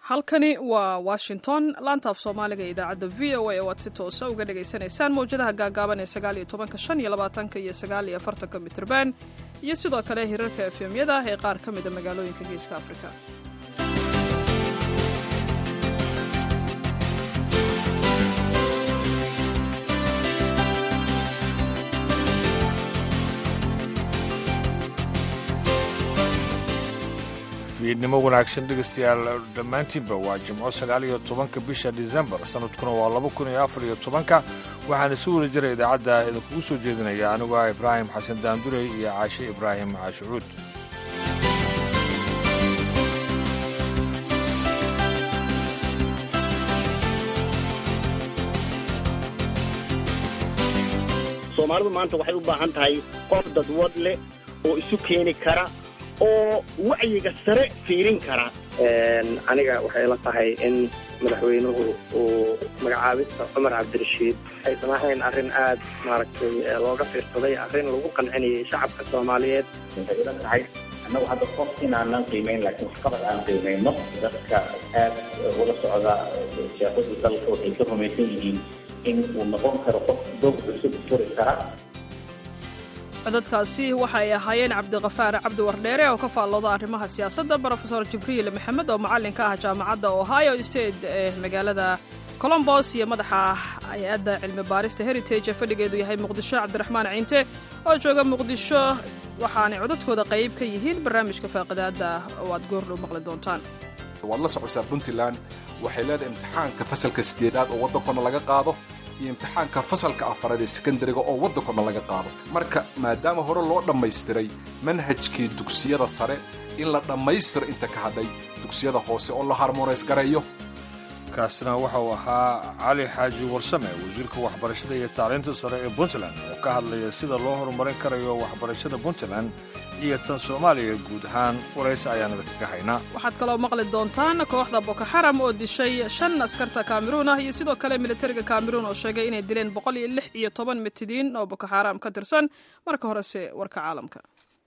halkani waa washington laanta af soomaaliga ee idaacadda v o a oo aad si toosa uga dhagaysanaysaan mawjadaha gaagaaban ee sagaaliyo tobanka shan iyo labaatanka iyo sagaal iyo afartanka mitrban iyo sidoo kale hirarka efemyada ee qaar ka mida magaalooyinka geeska afrika fiidnimo wanaagsan dhegaystayaal dhammaantiinba waa jimco sagaal iyo tobanka bisha disembar sanadkuna waa laba kun iyo afar iyo tobanka waxaana si wada jira idaacadda idinkugu soo jeedinaya anigu ah ibraahim xasan daandurey iyo caashe ibraahim caashucuud soomaalidu maanta waxay u baahan tahay qof dadwad leh oo isu keeni kara oo wacyiga sare fiirin kara aniga waxay la tahay in madaxweynuhu uu magacaabista cumar cabdirashiid aysan ahayn arrin aad maaragtay looga fiirsaday arrin lagu qancinayay shacabka soomaaliyeed waxay ila tahay annagu hadda qof inaanan qiimayn laakiin waxqabad aan qiimayno dadka aad ula socda siyaasadda dalka waxay ka rumaysan yihiin in uu noqon karo qof doog cusub furi kara codadkaasi waxay ahaayeen cabdikafaar cabdi wardheere oo ka faallooda arrimaha siyaasadda brofesor jibriil maxamed oo macallinka ah jaamacadda ohio state ee magaalada colombos iyo madaxa hay-adda cilmi baarista heritage ee fadhigeedu yahay muqdisho cabdiraxmaan ciinte oo jooga muqdisho waxaanay codadkooda qayb ka yihiin barnaamijka faaqidaadda oo aad goordhow maqli doontaan waad la socosaa puntland waxay leedahay imtixaanka fasalka sideedaad oo waddankona laga qaado iyo imtixaanka fasalka afaraad ee sekondariga oo waddankona laga qaado marka maadaama hore loo dhammaystiray manhajkii dugsiyada sare in la dhammaystiro inta ka hadhay dugsiyada hoose oo la harmonays gareeyo kaasina waxa uu ahaa cali xaaji warsame wasiirka waxbarashada iyo tacliinta sare ee puntland oo ka hadlaya sida loo horumarin karayo waxbarashada puntland iyo tan soomaaliya guud ahaan waraysi ayaan idinkaga haynaa waxaad kaloo maqli doontaan kooxda boko xaram oo dishay shan askarta kameruun ah iyo sidoo kale militariga kameruun oo sheegay inay dileen boqol iyo lix iyo toban mitidiin oo boko xaram ka tirsan marka horese warka caalamka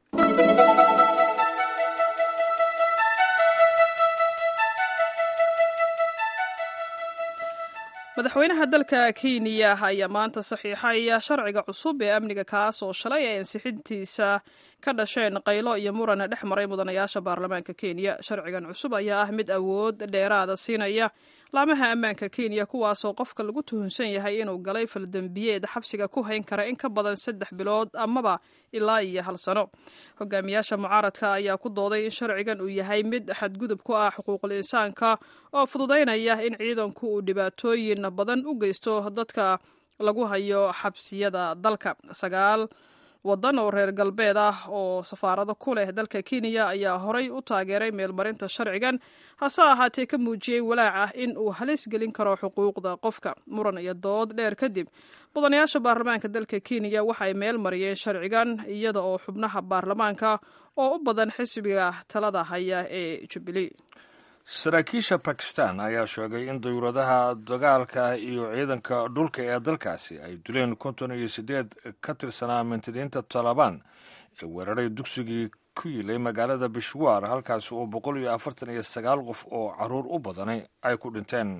madaxweynaha dalka kenya ayaa maanta saxiixay sharciga cusub ee amniga kaas oo shalay ay ansixintiisa ka dhasheen qaylo iyo muran dhex maray mudanayaasha baarlamaanka kenya sharcigan cusub ayaa ah mid awood dheeraada siinaya laamaha ammaanka kenya kuwaasoo qofka lagu tuhunsan yahay inuu galay faldembiyeed xabsiga ku hayn kara in ka badan saddex bilood amaba ilaa iyo hal sano hogaamiyaasha mucaaradka ayaa ku dooday in sharcigan uu yahay mid xadgudub ku ah xuquuqul insaanka oo fududaynaya in ciidanku uu dhibaatooyin badan u geysto dadka lagu hayo xabsiyada dalka sagaal waddan oo reer galbeed ah oo safaarado ku leh dalka kenya ayaa horay u taageeray meelmarinta sharcigan hase ahaatee ka muujiyey walaac ah in uu halis gelin karo xuquuqda qofka muran iyo dood dheer kadib mudanayaasha baarlamaanka dalka kenya waxay meel mariyeen sharcigan iyada oo xubnaha baarlamaanka oo u badan xisbiga talada haya ee jubilee saraakiisha bakistan ayaa sheegay in dawladaha dagaalka iyo ciidanka dhulka ee dalkaasi ay dileen konton iyo siddeed ka tirsanaa mintidiinta talabaan ee weeraray dugsigii ku yilay magaalada bishwaar halkaasi oo boqol iyo afartan iyo sagaal qof oo caruur u badanay ay ku dhinteen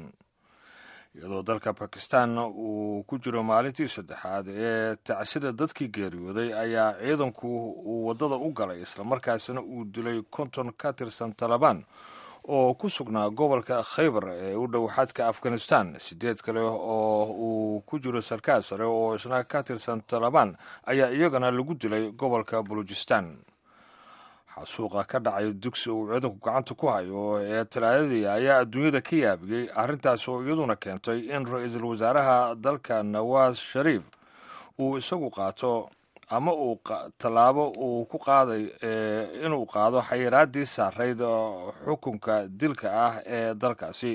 iyadoo dalka bakistan uu ku jiro maalintii saddexaad ee tacsida dadkii geeriyooday ayaa ciidanku uu waddada u galay islamarkaasina uu dilay konton ka tirsan talabaan oo ku sugnaa gobolka khaybar ee u dhow xadka afghanistan sideed kale oo uu ku jiro sarkaal sare oo isna ka tirsan talabaan ayaa iyagana lagu dilay gobolka balujistan xasuuqa ka dhacay dugsi uu ciidanku gacanta ku hayo ee talaadadii ayaa adduunyada ka yaabiyey arrintaas oo iyaduna keentay in ra-iisul wasaaraha dalka nawaas shariif uu isagu qaato ama uu tallaabo uu ku qaaday inuu qaado xayiraaddii saarayd xukunka dilka ah ee dalkaasi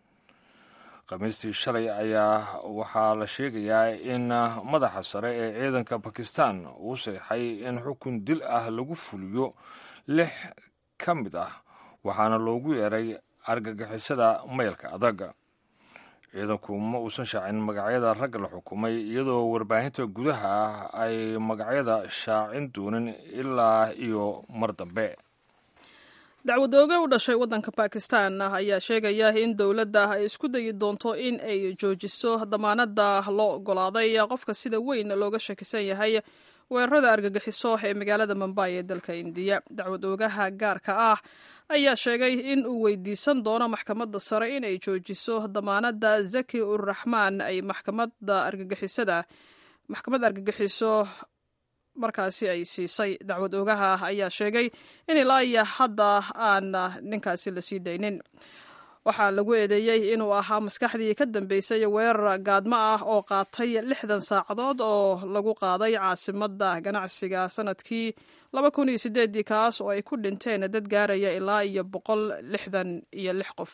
khamiistii shalay ayaa waxaa la sheegayaa in madaxa sare ee ciidanka bakistan uu seexay in xukun dil ah lagu fuliyo lix ka mid ah waxaana loogu yeeray argagixisada maylka adag ciidanku ma uusan shaacin magacyada ragga la xukumay iyadoo warbaahinta gudaha ah ay magacyada shaacin doonin ilaa iyo mar dambe dacwadooge u dhashay waddanka bakistan ayaa sheegaya in dowladda ay isku dayi doonto in ay joojiso damaanadda loo ogolaaday qofka sida weyn looga shakisan yahay weerarada argagixiso ee magaalada mumbay ee dalka indiya dacwad oogaha gaarka ah ayaa sheegay in uu weydiisan doono maxkamadda sare in ay joojiso damaanadda zaki urraxmaan ay maxkamadda argagixisada maxkamad argagixiso markaasi ay siisay dacwad oogaha ayaa sheegay in ilaa iyo hadda aan ninkaasi la sii daynin waxaa lagu eedeeyey inuu ahaa maskaxdii ka dambeysay weerar gaadmo ah oo qaatay lixdan saacadood oo lagu qaaday caasimadda ganacsiga sanadkii laba kun iyo sideedii kaas oo ay ku dhinteen dad gaaraya ilaa iyo boqol lixdan iyo lix qof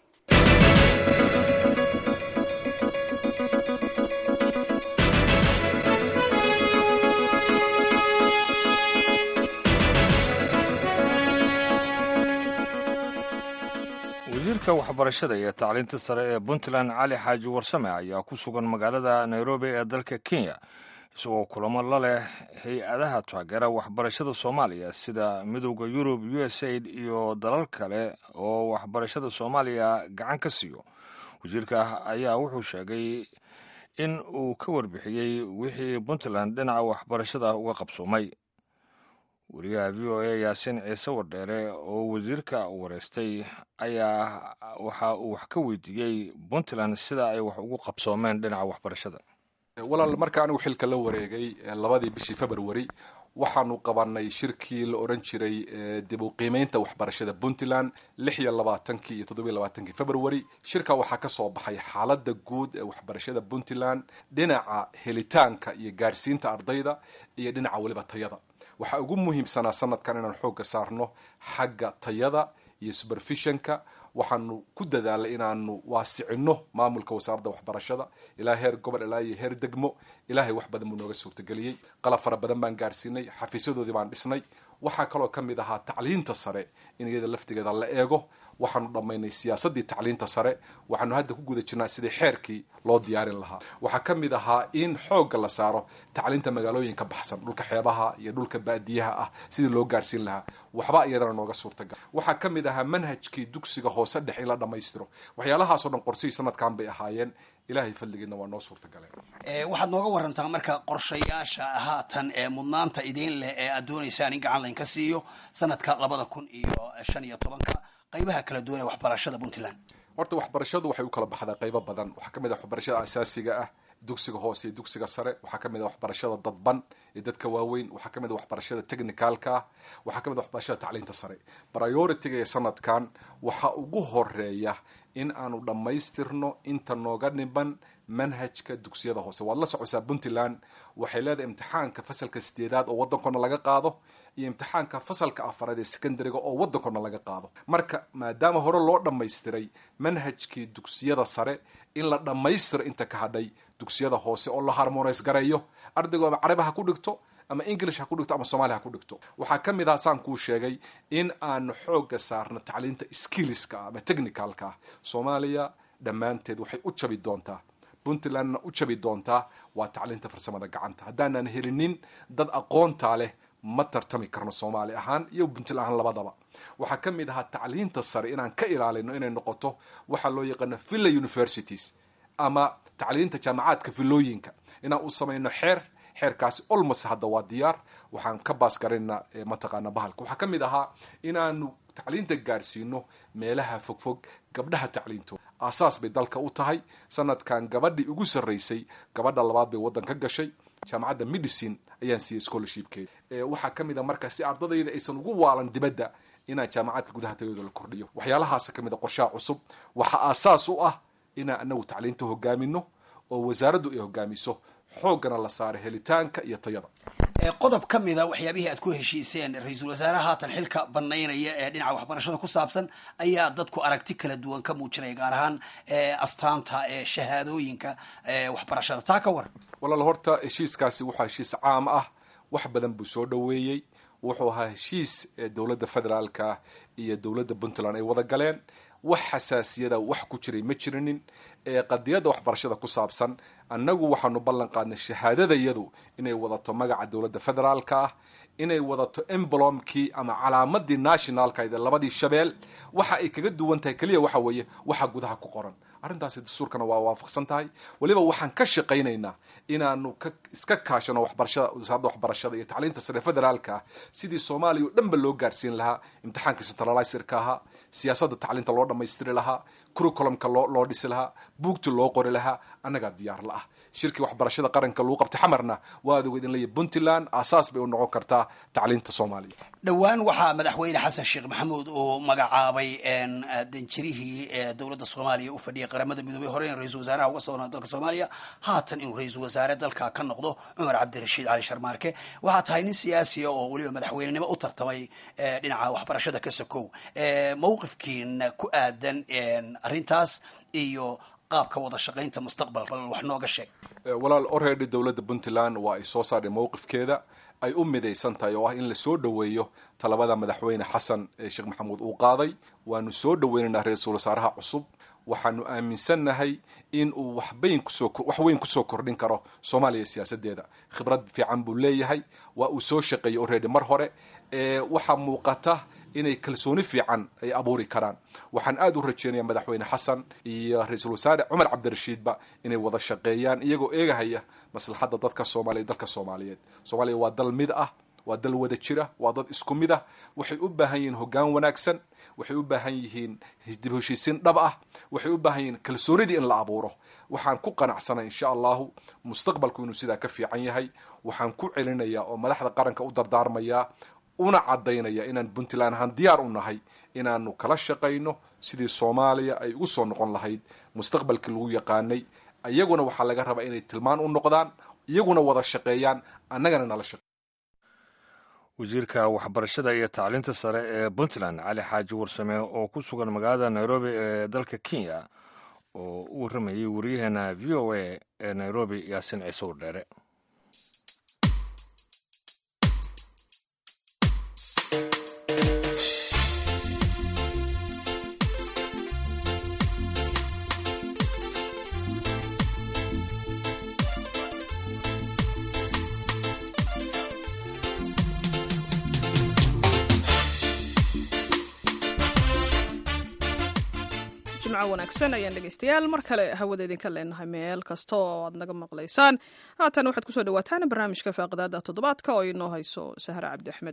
wasiirka waxbarashada iyo tacliinta sare ee puntland cali xaaji warsame ayaa ku sugan magaalada nairobi ee dalka kenya isagoo kulamo la leh hay-adaha taageera waxbarashada soomaaliya sida midowda yurub u s aid iyo dalal kale oo waxbarashada soomaaliya gacan ka siiyo wasiirka ayaa wuxuu sheegay in uu ka warbixiyey wixii puntland dhinaca waxbarashada uga qabsoomay wariyaha v o a yaasiin ciise wardheere oo wasiirka wareystay ayaa waxa uu wax ka weydiiyey puntland sida ay wax ugu qabsoomeen dhinaca waxbarashada walaal marka anigu xilka la wareegay labadii bishii february waxaanu qabanay shirkii la oran jiray dib u qiimeynta waxbarashada puntland lix iyo labaatankii iyo toddobiyo labaatankii february shirka waxaa ka soo baxay xaaladda guud ee waxbarashada puntland dhinaca helitaanka iyo gaarsiinta ardayda iyo dhinaca weliba tayada waxaa ugu muhiimsanaa sanadkan inaan xoogga saarno xagga tayada iyo supervisionka waxaanu ku dadaalay inaanu waasicino maamulka wasaaradda waxbarashada ilaa heer gobol ilaa iyo heer degmo ilaahay wax badan buu nooga suurtageliyey qalab fara badan baan gaarsiinay xafiisyadoodii baan dhisnay waxaa kaloo ka mid ahaa tacliinta sare in iyada laftigeeda la eego waxaanu dhammaynay siyaasaddii tacliinta sare waxaanu hadda ku guda jirnaa sidii xeerkii loo diyaarin lahaa waxaa ka mid ahaa in xoogga la saaro tacliinta magaalooyinka baxsan dhulka xeebaha iyo dhulka baadiyaha ah sidii loo gaarsiin lahaa waxba iyadana nooga suurtagal waxaa ka mid ahaa manhajkii dugsiga hoose dhex in la dhammaystiro waxyaalahaasoo dhan qorsihii sanadkan bay ahaayeen ilaahay fadligeedna waa noo suurtagaleen waxaad nooga warantaa marka qorshayaasha haatan ee mudnaanta idiin leh ee aad doonaysaan in gacan laynka siiyo sanadka labada kun iyo shan iyo tobanka qaybaha kala duwan ee waxbarashada puntland horta waxbarashadu waxay u kala baxdaa qaybo badan waxaa ka mid ah waxbarashada asaasiga ah dugsiga hoose iyo dugsiga sare waxaa ka mid ah waxbarashada dadban iyo dadka waaweyn waxaa ka mid ah waxbarashada technicalka ah waxaa ka mid ah waxbarashada tacliinta sare prioritiga ee sanadkan waxaa ugu horeeya in aanu dhammaystirno inta nooga dhiban manhajka dugsiyada hoose waad la socosaa puntland waxay leedahay imtixaanka fasalka sideedaad oo waddankona laga qaado iyo imtixaanka fasalka afaraad ee secondariga oo waddankona laga qaado marka maadaama hore loo dhammaystiray manhajkii dugsiyada sare in la dhammaystiro inta ka hadhay dugsiyada hoose oo la harmonays gareeyo ardaygu ama carabi ha ku dhigto ama english ha ku dhigto ama somalia ha ku dhigto waxaa ka mid ah saan kuu sheegay in aanu xoogga saarno tacliinta skilliska ah ama technicalka ah soomaaliya dhammaanteed waxay u jabi doontaa puntlandna u jabi doontaa waa tacliinta farsamada gacanta haddaanan helinin dad aqoontaa leh ma tartami karno soomaali ahaan iyo puntland ahaan labadaba waxaa ka mid ahaa tacliinta sare inaan ka ilaalino inay noqoto waxaa loo yaqaano villa universities ama tacliinta jaamacaadka villooyinka inaan u samayno xeer xeerkaasi olmos hadda waa diyaar waxaan ka baas garaynaa mataqaana bahalka waxaa ka mid ahaa inaanu tacliinta gaarsiino meelaha fogfog gabdhaha tacliintooda aasaas bay dalka u tahay sanadkan gabadhii ugu sarraysay gabadha labaad bay waddan ka gashay jaamacadda medicine ayaan siiyey scholarshipkeeda waxaa ka mid a marka si ardadayda aysan ugu waalan dibadda inaan jaamacadka gudaha tayadooda la kordhiyo waxyaalahaasa ka mid a qorshaha cusub waxaa aasaas u ah inaan anagu tacliinta hogaamino oo wasaaraddu ay hogaamiso xooggana la saaro helitaanka iyo tayada qodob ka mida waxyaabihii aad ku heshiiseen ra-iisul wasaaraha haatan xilka banaynaya ee dhinaca waxbarashada ku saabsan ayaa dadku aragti kala duwan ka muujinaya gaar ahaan astaanta ee shahaadooyinka waxbarashada taa ka war walaal horta heshiiskaasi waxaa heshiis caam ah wax badan buu soo dhoweeyey wuxuu ahaa heshiis dowladda federaalka iyo dowladda puntland ay wada galeen wax xasaasiyada wax ku jiray ma jirinin ee qadiyadda waxbarashada ku saabsan annagu waxaanu ballan qaadnay shahaadadayadu inay wadato magaca dowladda federaalka ah inay wadato emblomkii ama calaamadii nationalkayd labadii shabeel waxa ay kaga duwan tahay keliya waxa weeye waxa gudaha ku qoran arrintaasi dastuurkana waa waafaqsan tahay weliba waxaan ka shaqaynaynaa inaanu ka iska kaashano waxbarashada wasaaradda waxbarashada iyo tacliinta sare federaalka ah sidii soomaaliya oo dhanba loo gaarsiin lahaa imtixaanka centralizerka ahaa siyaasadda tacliinta loo dhammaystiri lahaa curriculumka loo loo dhisi lahaa buugta loo qori lahaa annagaa diyaar la ah shirkii waxbarashada qaranka lagu qabtay xamarna waad ogeed in leeyahy puntland aasaas bay u noqon kartaa tacliinta soomaaliya dhowaan waxaa madaxweyne xasan sheekh maxamuud uu magacaabay danjirihii dowladda soomaaliya u fadhiyay qaramada midoobey hore in ra-iisul wasaaraha uga soo dalka soomaaliya haatan inuu ra-iisul wasaare dalka ka noqdo cumar cabdirashiid cali sharmaarke waxaa tahay nin siyaasiya oo weliba madaxweynenimo u tartamay dhinaca waxbarashada ka sakow mawqifkiina ku aadan arrintaas iyo qaabka wada shaqaynta mustaqbalka wax nooga sheeg walaal already dowladda puntland waa ay soo saarhay mowqifkeeda ay u midaysan tahay oo ah in la soo dhoweeyo talabada madaxweyne xasan ee sheekh maxamuud uu qaaday waanu soo dhoweynaynaa ra-iisul wasaaraha cusub waxaanu aaminsannahay in uu waxbayn kusoo wax weyn kusoo kordhin karo soomaaliya siyaasadeeda khibrad fiican buu leeyahay waa uu soo shaqeeyey already mar hore waxaa muuqata inay kalsooni fiican ay abuuri karaan waxaan aada u rajeynaya madaxweyne xasan iyo ra-iisul wasaare cumar cabdirashiidba inay wada shaqeeyaan iyagoo eegahaya maslaxadda dadka soomaaliya dalka soomaaliyeed soomaaliya waa dal mid ah waa dal wada jira waa dad isku mid ah waxay u baahan yihiin hoggaan wanaagsan waxay u baahan yihiin dib heshiisiin dhab ah waxay u baahan yihiin kalsoonidii in la abuuro waxaan ku qanacsanay insha allahu mustaqbalku inuu sidaa ka fiican yahay waxaan ku celinayaa oo madaxda qaranka u dardaarmayaa una cadaynaya inaan puntland ahaan diyaar u nahay inaanu kala shaqayno sidii soomaaliya ay ugu soo noqon lahayd mustaqbalkii lagu yaqaanay iyaguna waxaa laga rabaa inay tilmaan u noqdaan iyaguna wada shaqeeyaan annagana nala shaqe wasiirka waxbarashada iyo tacliinta sare ee puntland cali xaaji warsame oo ku sugan magaalada nairobi ee dalka kenya oo u warramayay wariyaheena v o a ee nairobi yaasin ciise wardheere wanaagsan ayaan dhegeystayaal mar kale hawada idinka leenahay meel kasta oo aad naga maqlaysaan haatan waxaad kusoo dhawaataan barnaamijka faaqidaada toddobaadka oo inoo hayso sahre cabdi axmed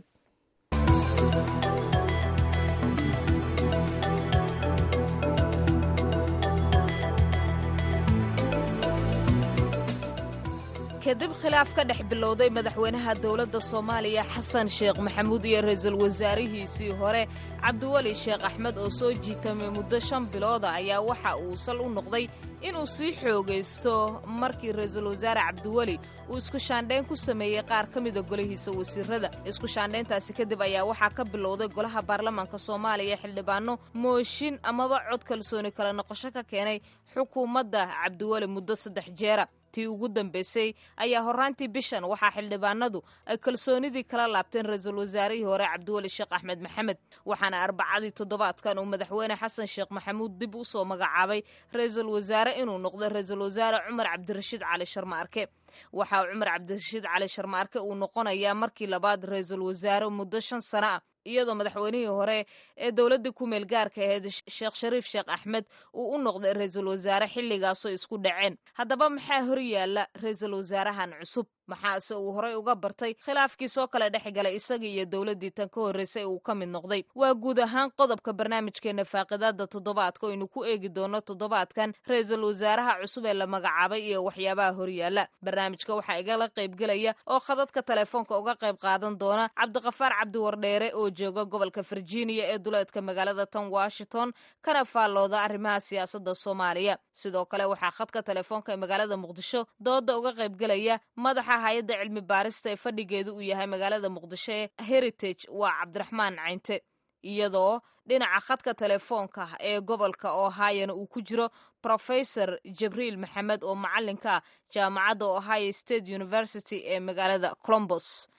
kadib khilaaf ka dhex bilowday madaxweynaha dowladda soomaaliya xasan sheekh maxamuud iyo ra-iisul wasaarihiisii hore cabdiweli sheekh axmed oo soo jiitamay muddo shan bilooda ayaa waxa uu sal u noqday inuu sii xoogaysto markii ra-iisul wasaare cabdiweli uu isku shaandhayn ku sameeyey qaar ka mida golihiisa wasiirada isku shaandhayntaasi kadib ayaa waxaa ka bilowday golaha baarlamaanka soomaaliya xildhibaano mooshin amaba cod kalsooni kala noqosho ka keenay xukuumadda cabdiweli muddo saddex jeera tii ugu dambaysay ayaa horraantii bishan waxaa xildhibaanadu ay kalsoonidii kala laabteen ra-iisul wasaarihii hore cabdiweli sheekh axmed maxamed waxaana arbacadii toddobaadkan uu madaxweyne xasan sheekh maxamuud dib u soo magacaabay ra-iisul wasaare inuu noqdo ra-iisul wasaare cumar cabdirashiid cali sharmaarke waxa uu cumar cabdirashiid cali sharmaarke uu noqonayaa markii labaad ra-iisul wasaare muddo shan sano ah iyadoo madaxweynihii hore ee dowladdii ku meel gaarka ahayd sheekh shariif sheekh axmed uu u noqday ra-iisul wasaare xilligaasoo isku dhaceen haddaba maxaa hor yaalla ra-iisul wasaarahan cusub maxaase uu horay uga bartay khilaafkii soo kale dhex galay isagii iyo dowladdii tan ka horraysay uu ka mid noqday waa guud ahaan qodobka barnaamijkeenna faaqidaada toddobaadka oynu ku eegi doono toddobaadkan ra-iisul wasaaraha cusub ee la magacaabay iyo waxyaabaha horyaalla barnaamijka waxaa igala qaybgelaya oo khadadka telefoonka uga qayb qaadan doona cabdiqafaar cabdiwardheere oo jooga gobolka virginia ee duleedka magaalada tan washington kana faallooda arrimaha siyaasadda soomaaliya sidoo kale waxaa khadka telefoonka ee magaalada muqdisho dooda uga qaybgelaya madaxa hay-adda cilmi baarista ee fadhigeedu uu yahay magaalada muqdisho ee heritage waa cabdiraxmaan caynte iyadoo dhinaca khadka telefoonka ee gobolka ohayona uu ku jiro professor jibriil maxamed oo macalinka jaamacadda ohio state university ee magaalada colombos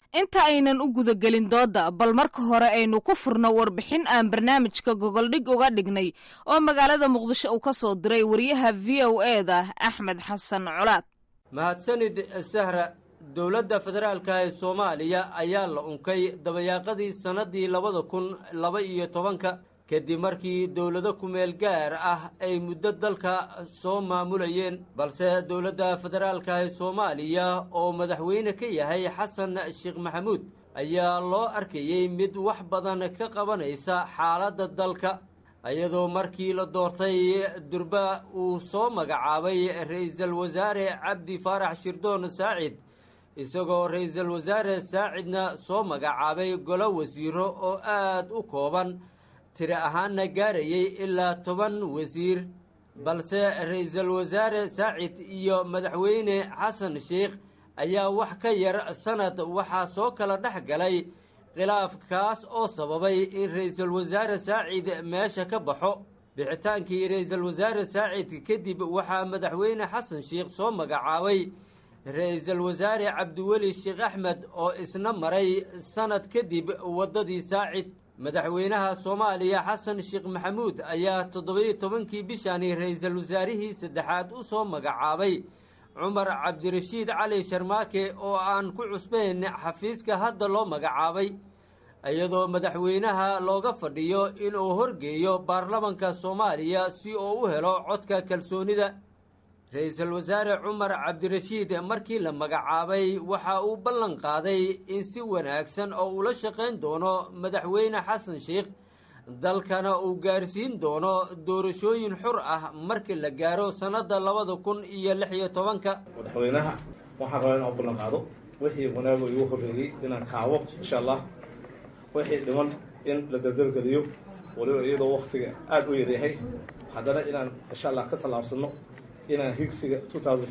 inta aynan u gudagelin doodda bal marka hore aynu ku furno warbixin aan barnaamijka gogoldhig uga dhignay oo magaalada muqdisho uu ka soo diray wariyaha v o e da axmed xasan colaad mahadsanid sahra dowladda federaalka ee soomaaliya ayaa la unkay dabayaaqadii sannadii labada kun laba iyo tobanka kadib markii dowlado kumeel gaar ah ay muddo dalka soo maamulayeen balse dowladda federaalka ee soomaaliya oo madaxweyne ka yahay xasan sheekh maxamuud ayaa loo arkayey mid wax badan ka qabanaysa xaaladda dalka iyadoo markii la doortay durba uu soo magacaabay ra-iisul wasaare cabdi faarax shirdoon saacid isagoo ra-iisul wasaare saacidna soo magacaabay golo wasiiro oo aad u kooban tiri ahaanna gaarayay ilaa toban wasiir balse ra-iisul wasaare saacid iyo madaxweyne xasan sheikh ayaa wax ka yar sanad waxaa soo kala dhex galay khilaaf kaas oo sababay in ra-iisul wasaare saacid meesha ka baxo bixitaankii ra-iisul wasaare saacid kadib waxaa madaxweyne xasan sheikh soo magacaabay ra-iisul wasaare cabdiweli sheekh axmed oo isna maray sanad kadib waddadii saacid madaxweynaha soomaaliya xasan sheekh maxamuud ayaa toddobiyo tobankii bishani ra-iisul wasaarihii saddexaad u soo magacaabay cumar cabdirashiid cali sharmaake oo aan ku cusbayn xafiiska hadda loo magacaabay iyadoo madaxweynaha looga fadhiyo inuu horgeeyo baarlamanka soomaaliya si uu u helo codka kalsoonida ra-iisul wasaare cumar cabdirashiid markii la magacaabay waxa uu ballan qaaday in si wanaagsan oo ula shaqayn doono madaxweyne xasan sheikh dalkana uu gaarsiin doono doorashooyin xur ah markii la gaaro sannadda labada kun iyo lix iyo tobanka madaxweynaha waxaan rabaa inaan ballan qaado wixii wanaago igu horreeyey inaan kaabo insha allah wixii dhiman in la dardargeliyo waliba iyadoo waktiga aada u yaryahay haddana inaan insha allah ka tallaabsano inaan higsiga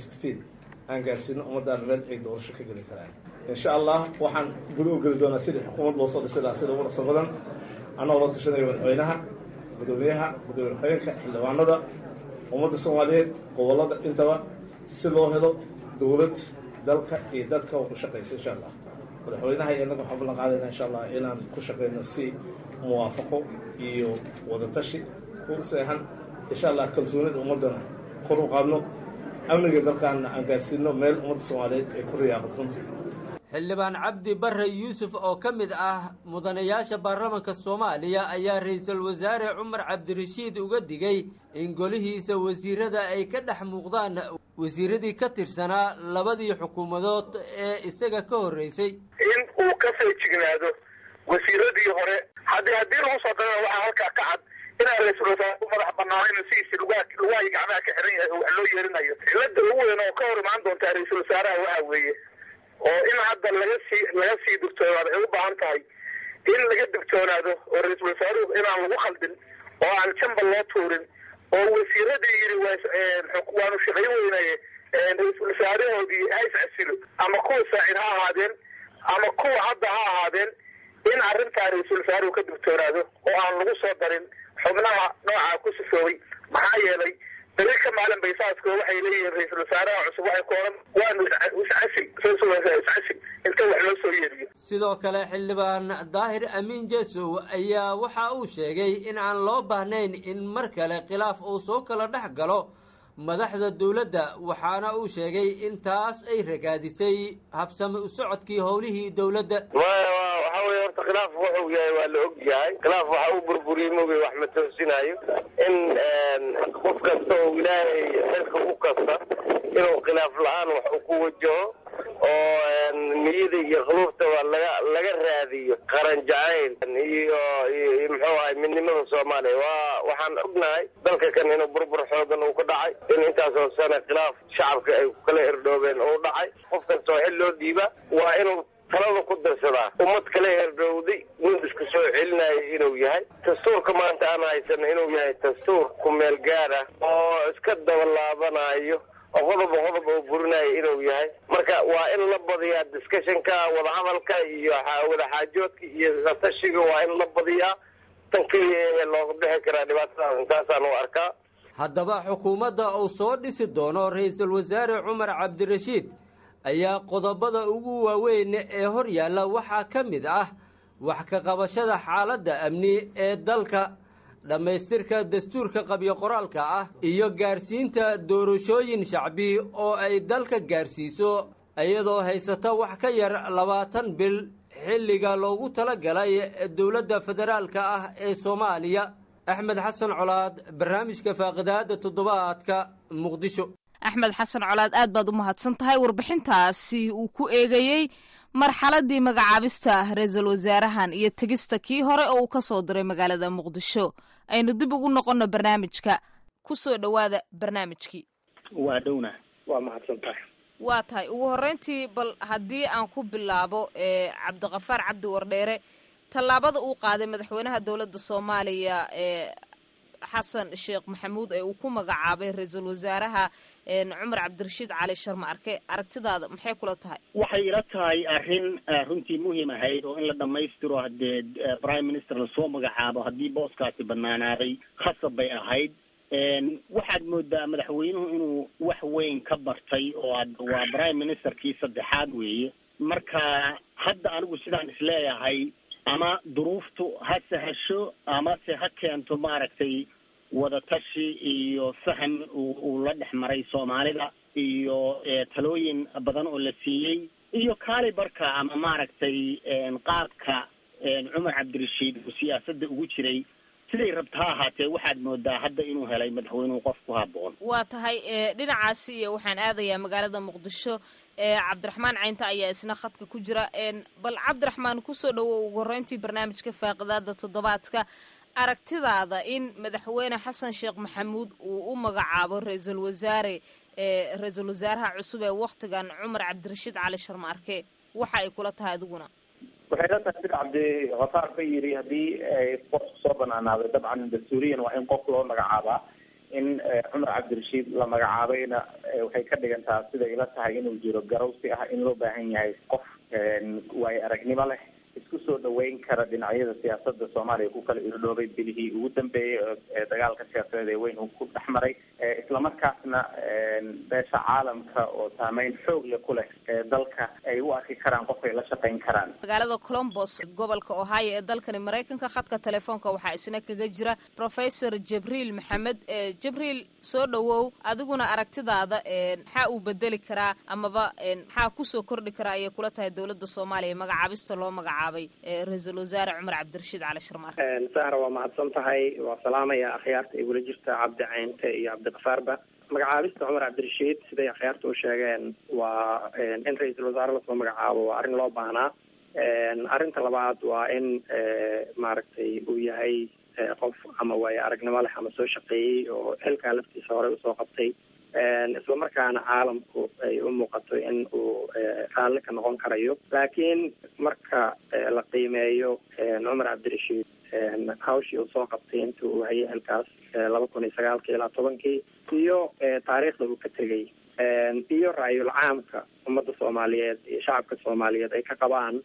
aan gaarsiino ummaddaan meel ay doorasho ka geli karaan insha allah waxaan guda u geli doonaa sidii xukuumad loo soo dhisi lahaa sida ugu dhaqso badan annagoo la tashanayo madaxweynaha gudoomiyaha gudoomiye ku-xigeenka xildhibaanada ummadda soomaaliyeed gobollada intaba si loo helo dowlad dalka iyo dadka oo ku shaqaysa insha allah madaxweynaha iyo innaga waxaan ballan qaadayna insha allah inaan ku shaqayno si muwaafaqo iyo wadatashi ku seexan insha allah kalsoonida ummaddana kor u qaadno amniga dalkaanna aan gaarsiino meel ummadda soomaaliyeed ay ku riyaaqad runtii xildhibaan cabdi barre yuusuf oo ka mid ah mudanayaasha baarlamanka soomaaliya ayaa ra-iisul wasaare cumar cabdirashiid uga digay in golihiisa wasiirada ay ka dhex muuqdaan wasiiradii ka tirsanaa labadii xukuumadood ee isaga ka horreysay in uu ka feejignaado wasiiradii hore haddii haddii lagu soo darana waxaa halkaa ka cad inaan ra-iisul wasaare u madax banaanayn sidiisi lugahay gacmaha ka xiran yahay wax loo yeerinayo cilada ugu weyn oo ka hor imaan doontaa ra-iisul wasaaraha waxa weeye oo in hadda laga sii laga sii digtoonaado ay u baahan tahay in laga digtoonaado oo ra-iisul wasaaruhu inaan lagu khaldin oo aan jamba loo tuurin oo wasiiradii yidhi waanu shaqayn weynaye ra-iisul wasaarahoodii ha iscasilo ama kuwa saacid ha ahaadeen ama kuwa hadda ha ahaadeen in arrintaa ra-iisul wasaaruhu ka digtoonaado oo aan lagu soo darin xubnaha noocaa ku sifoobay maxaa yeelay beri ka maalin baysaasko waxay leeyihiin ra-iisul wasaaraha cusub waxay ku oran waanu iscasil iscasil inta wax loo soo yeeriyo sidoo kale xildhibaan daahir amiin jesow ayaa waxa uu sheegay in aan loo baahnayn in mar kale khilaaf uu soo kala dhex galo madaxda dowladda waxaana uu sheegay in taas ay ragaadisay habsami u socodkii howlihii dowladda waxa weye horta khilaaf wuxuu yahay waa la og yahay khilaaf waxa uu burburiyey mogay wax ma toosinayo in qof kasta oo ilaahay xilka u kasta inuu khilaaf la-aan wax u ku wajaho oo niyada iyo quluubtaba laga laga raadiyo qaran jacayl iyo iyo muxuu ahay midnimada soomaaliya waa waxaan ognahay dalka kan inuu burbur xoogan uu ka dhacay in intaasoo sane khilaaf shacabka ay kala herdhoobeen uu dhacay qof kastoo xil loo dhiiba waa inuu talada ku darsadaa ummad kala herdhowday nin iska soo celinaya inuu yahay dastuurka maanta aan haysana inuu yahay dastuur ku meel gaar ah oo iska dabalaabanayo oo qodoba qodob oo burinaya inuu yahay marka waa in la badiyaa discussionka wadahadalka iyo wadaxaajoodka iyo tashiga waa in la badiyaa tan keliya ee looga bixi karaa dhibaatadaas intaasaan u arkaa haddaba xukuumadda uu soo dhisi doono ra-iisul wasaare cumar cabdirashiid ayaa qodobada ugu waaweyn ee hor yaalla waxaa ka mid ah wax ka qabashada xaaladda amni ee dalka dhammaystirka dastuurka qabyo qoraalka ah iyo gaarsiinta doorashooyin shacbi oo ay dalka gaarsiiso iyadoo haysata wax ka yar labaatan bil xilliga loogu tala galay dowladda federaalka ah ee soomaaliya axmed xasan colaad barnaamijka faaqidaada toddobaadka muqdisho axmed xasan colaad aad baad u mahadsan tahay warbixintaasi uu ku eegayey marxaladii magacaabista ra-iisul wasaarahan iyo tegista kii hore oo uu ka soo diray magaalada muqdisho aynu dib ugu noqonno barnaamijka ku soo dhowaada barnaamijkii waa dhowna waa mahadsan tahay waa tahay ugu horreyntii bal haddii aan ku bilaabo cabdiqafaar cabdi wardheere tallaabada uu qaaday madaxweynaha dowladda soomaaliya ee xasan sheekh maxamuud ee uu ku magacaabay ra-iisul wasaaraha cumar cabdirashiid cali sharma arke aragtidaada maxay kula tahay waxay ila tahay arrin runtii muhiim ahayd oo in la dhammaystiro haddee prime minister lasoo magacaabo haddii booskaasi banaanaaday khasab bay ahayd waxaad moodaa madaxweynuhu inuu wax weyn ka bartay oo waa prime ministerkii saddexaad weeye marka hadda anigu sidaan isleeyahay ama duruuftu ha sahasho amase ha keento maaragtay wadatashi iyo faham uu la dhex maray soomaalida iyo talooyin badan oo la siiyey iyo kaali barka ama maaragtay qaabka cumar cabdirashiid uu siyaasadda ugu jiray siday rabta ha ahaatee waxaad moodaa hadda inuu helay madaxweynuhu qof ku haboon waa tahay dhinacaasi iyo waxaan aadayaa magaalada muqdisho cabdiraxmaan caynta ayaa isna khadka ku jira bal cabdiraxmaan kusoo dhawow ugu horreyntii barnaamijka faaqidaada toddobaadka aragtidaada in madaxweyne xasan sheekh maxamuud uu u magacaabo ra-iisul wasaare ra-iisul wasaaraha cusub ee waktigan cumar cabdirashiid cali sharma arke waxa ay kula tahay adiguna waxay la tahay sida cabdikafaar ka yiri haddii ay qofku soo banaanaaday dabcan dastuuriyan waa in qof loo magacaabaa in cumar cabdirashiid la magacaabayna waxay ka dhigantaa siday ila tahay inuu jiro garowsi ah in loo baahan yahay qof waayo aragnimo leh isku soo dhaweyn kara dhinacyada siyaasada soomaaliya ku kala irdhoobay bilihii ugu dambeeyey ee dagaalka siyaasadeed ee weyn uu ku dhex maray islamarkaasna beesha caalamka oo saameyn xoog leh ku leh ee dalka ay u arki karaan qof ay la shaqayn karaan magaalada colombos gobolka ohio ee dalkani maraykanka khadka telefoonka waxaa isna kaga jira professor jibriil maxamed jibriil soo dhawow adiguna aragtidaada maxaa uu bedeli karaa amaba maxaa kusoo kordhi karaa ayay kula tahay dowladda soomaaliya magacaabista loo magacaabay ra-iisul wasaare cumar cabdirashiid cali sharmaar sahra waa mahadsan tahay waa salaamaya akhyaarta ay wula jirta cabdi caynte iyo cabdikafaarba magacaabista cumar cabdirashiid siday akhyaarta u sheegeen waa in ra-iisul wasaare lasoo magacaabo waa arrin loo baahnaa arrinta labaad waa in maaragtay uu yahay qof ama waayo aragnimo leh ama soo shaqeeyey oo xilkaa laftiisa horey usoo qabtay islamarkaana caalamku ay u muuqato in uu raalli ka noqon karayo laakiin marka la qiimeeyo cumar cabdirashiid hawshii uu soo qabtay inta uu hayay xilkaas laba kun iyo sagaalkii ilaa tobankii iyo taariikhda uu ka tegay iyo ra-yul caamka ummadda soomaaliyeed iyo shacabka soomaaliyeed ay ka qabaan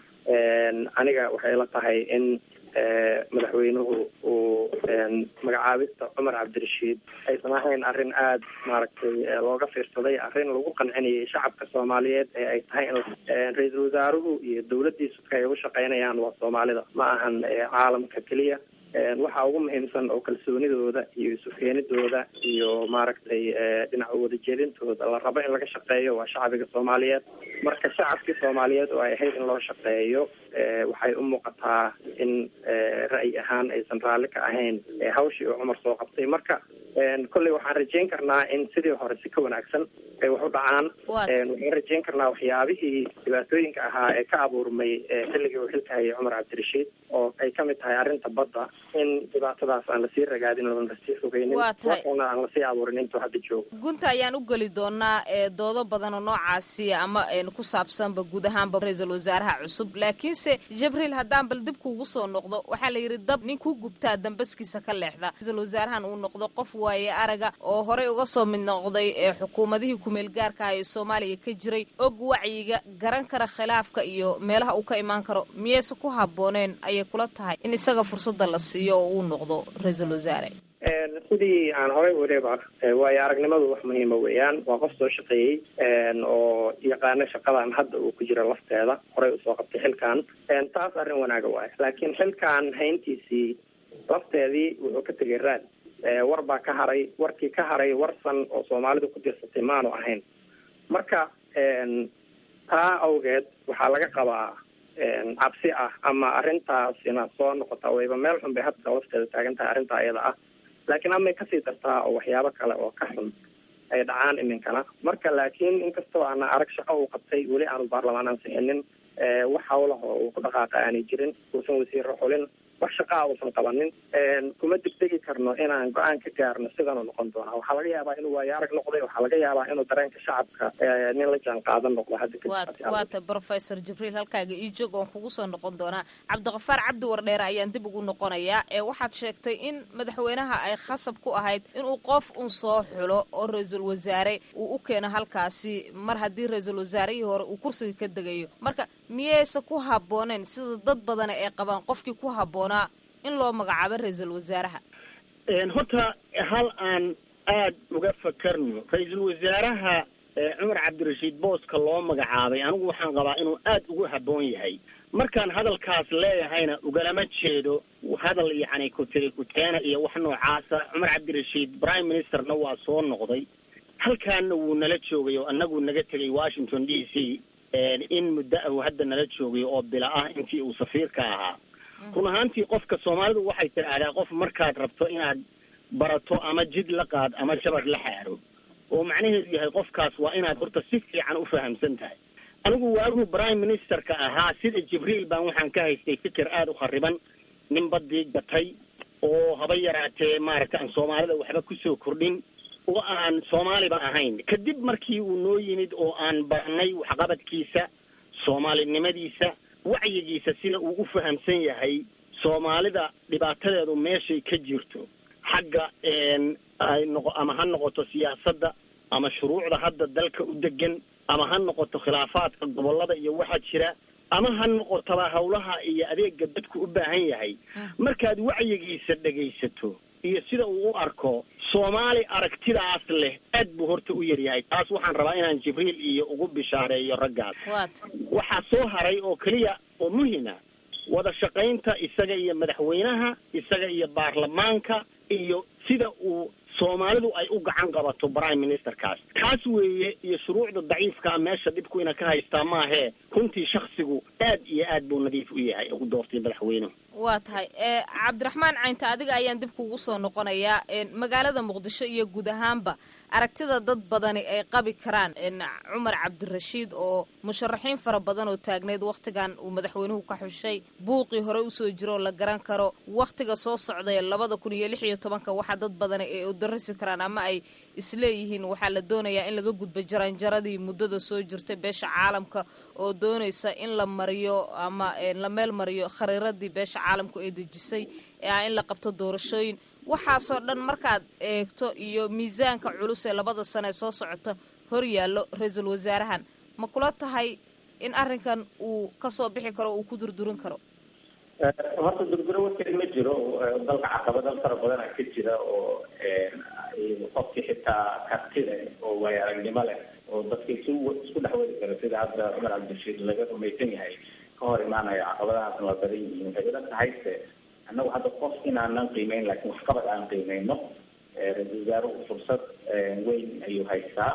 aniga waxay la tahay in madaxweynuhu uu magacaabista cumar cabdirashiid aysan ahayn arrin aada maaragtay looga fiirsaday arrin lagu qancinayay shacabka soomaaliyeed ee ay tahay in ra-iisul wasaaruhu iyo dowladdiisu ka ay ugu shaqaynayaan waa soomaalida ma ahan caalamka keliya waxa ugu muhiimsan oo kalsoonidooda iyo isukeenidooda iyo maaragtay dhinaca wadajeedintooda la rabo in laga shaqeeyo waa shacbiga soomaaliyeed marka shacabkii soomaaliyeed oo ay ahayd in loo shaqeeyo waxay u muuqataa in ra'yi ahaan aysan raalli ka ahayn hawshii uu cumar soo qabtay marka kolley waxaan rajeyn karnaa in sidii hore si ka wanaagsan ay wax u dhacaan waxaan rajeyn karnaa waxyaabihii dhibaatooyinka ahaa ee ka abuurmay xilligii uu xilka hayay cumar cabdirashiid oo ay kamid tahay arrinta badda in dhibaatadaas aan lasii ragaadin oon lasii fogeynin na aan lasii abuurin intuu hadda joogo gunta ayaan u geli doonaa doodo badan oo noocaasi ama ku saabsanba guud ahaanba ra-iisul wasaaraha cusub laakiinse jibriil haddaan bal dib kuugu soo noqdo waxaa la yidhi dab nin ku gubtaa dambaskiisa ka leexda ra-iisul wasaarahan uu noqdo qof waaye araga oo horey uga soo mid noqday xukuumadihii kumeel gaarka ah ee soomaaliya ka jiray og wacyiga garan kara khilaafka iyo meelaha uu ka imaan karo miyayse ku habbooneen ayay kula tahay in isaga fursadda la siiyo oo uu noqdo ra-iisul wasaare sidii aan horey wariba waayo aragnimadu wax muhiima weeyaan waa qof soo shaqeeyey oo yaqaano shaqadan hadda uu ku jiro lafteeda horey usoo qabtay xilkan taas arrin wanaaga waayo laakiin xilkan hayntiisii lafteedii wuxuu ka tegay raad war baa ka haray warkii ka haray warsan oo soomaalidu ku dirsatay maanu ahayn marka taa awgeed waxaa laga qabaa cabsi ah ama arrintaasina soo noqota wayba meel xun bay hadda lafteeda taagan tahay arrintaa ayada ah laakiin amay kasii dartaa oo waxyaabo kale oo ka xun ay dhacaan iminkana marka laakiin inkastoo aana arag shaqo uu qabtay weli aanu baarlamaan ansixinin wax hawlaha uu ku dhaqaaqa aanay jirin uusan wasiiro xulin wax shaqaa uusan qabanin kuma degdegi karno inaan go-aan ka gaarno sidanuu noqon doonaa waxaa laga yaabaa inuu waayo arag noqday waxaa laga yaabaa inuu dareenka shacabka nin la jaan qaadan noqdo hadda waata professor jibriil halkaaga ii joog oon kugu soo noqon doonaa cabdiqafaar cabdi wardheere ayaan dib ugu noqonayaa ee waxaad sheegtay in madaxweynaha ay khasab ku ahayd inuu qof un soo xulo oo ra-iisul wasaare uu u keeno halkaasi mar haddii ra-iisul wasaarihii hore uu kursiga ka degayo marka miyayse ku habbooneen sida dad badani ay qabaan qofkii ku habboonaa in loo magacaabo ra-iisul wasaaraha horta hal aan aada uga fakarno ra-iisul wasaaraha cumar cabdirashiid booska loo magacaabay anigu waxaan qabaa inuu aada ugu habboon yahay markaan hadalkaas leeyahayna ugalama jeedo hadal yacni kutiri kuteena iyo wax noocaasa cumar cabdirashiid prime ministerna waa soo noqday halkaana wuu nala joogay oo annagu naga tegay washington d c in muddo ah uu hadda nala joogay oo bila ah intii uu safiirka ahaa run ahaantii qofka soomaalidu waxay tidhaahdaa qof markaad rabto inaad barato ama jid la qaad ama jabad la xaaro oo macnaheedu yahay qofkaas waa inaad horta si fiican u fahamsan tahay anigu waaguu prime ministerka ahaa sida jibriil baan waxaan ka haystay fikir aada u khariban nin badii gatay oo haba yaraatee maaragta aan soomaalida waxba kusoo kordhin oo aan soomaaliba ahayn kadib markii uu noo yimid oo aan barnay waxqabadkiisa soomaalinimadiisa wacyigiisa sida uu u fahamsan yahay soomaalida dhibaatadeedu meeshay ka jirto xagga ay noqo ama ha noqoto siyaasadda ama shuruucda hadda dalka u degan ama ha noqoto khilaafaadka gobollada iyo waxa jira ama ha noqotaba hawlaha iyo adeega dadku u baahan yahay markaad wacyigiisa dhegaysato iyo sida uu u arko soomaali aragtidaas leh aad buu horta u yaryahay taas waxaan rabaa inaan jibriil iyo ugu bishaareeyo raggaas waxaa soo haray oo keliya oo muhima wada shaqaynta isaga iyo madaxweynaha isaga iyo baarlamaanka iyo sida uu soomaalidu ay u gacan qabato prime ministerkaas kaas weeye iyo shuruucda daciifkaa meesha dhibku ina ka haystaa maahee runtii shaksigu aad iyo aad buu nadiif u yahay ugu doortay madaxweynuhu waa tahay cabdiraxmaan caynta adiga ayaan dib kugu soo noqonayaa magaalada muqdisho iyo guud ahaanba aragtida dad badani ay qabi karaan cumar cabdirashiid oo musharaxiin fara badan oo taagneyd wakhtigan uu madaxweynuhu ka xushay buuqii hore usoo jiro oo la garan karo wakhtiga soo socday labada kun iyo lix iyo tobanka waxaa dad badani ay udarasi karaan ama ay isleeyihiin waxaa la doonayaa in laga gudbo jaranjaradii muddada soo jirtay beesha caalamka oo doonaysa in la mariyo ama la meel mariyo khariiradii beesha caalamku ay dejisay ee ah in la qabto doorashooyin waxaasoo dhan markaad eegto iyo miisaanka culus ee labada sano ee soo socota hor yaallo ra-iisul wasaarahan ma kula tahay in arrinkan uu kasoo bixi karo uu ku durdurin karo horta durduro warkeed ma jiro dalka caqabado fara badana ka jira oo qofkii xitaa karti leh oo waayo aragnimo leh oo dadka isu isku dhex wadi kara sida hadda cumar cabdirashiid laga rumaysan yahay ka hor imaanayo caqabadahaasna waa badan yihiin waxay ila tahayse annagu hadda qof inaanan qiimeyn laakiin waxqabad aan qiimeyno ra-isul wasaaruhu fursad weyn ayuu haystaa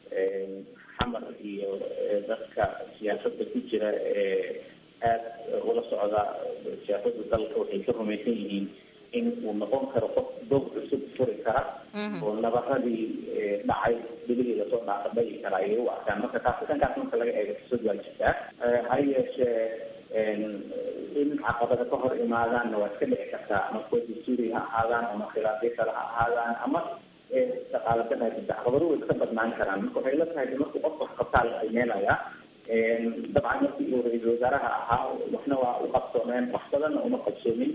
xamar iyo dadka siyaasadda ku jira ee aada ula socda siyaasada dalka waxay ka rumaysan yihiin in uu noqon karo qof dog cusub furi kara oo nabaradii dhacay bilihii lasoo dhaafa dhagi kara ayay u arkaan marka taas dhankaas marka laga eego fursad waa jirtaa ha yeeshee in caqabada ka hor imaadaanna waa iska dhici kartaa ama kuwa dastuuri ha ahaadaan ama khilaafyo kale ha ahaadaan ama dhaqaaladan ha jirta caqabado way iska badnaan karaan marka waxay la tahay markuu qofka wax qabtaa la qiimeynayaa dabcan markii uu ra-iisul wasaaraha ahaa waxna waa u qabsoomeen wax badanna uma qabsoomin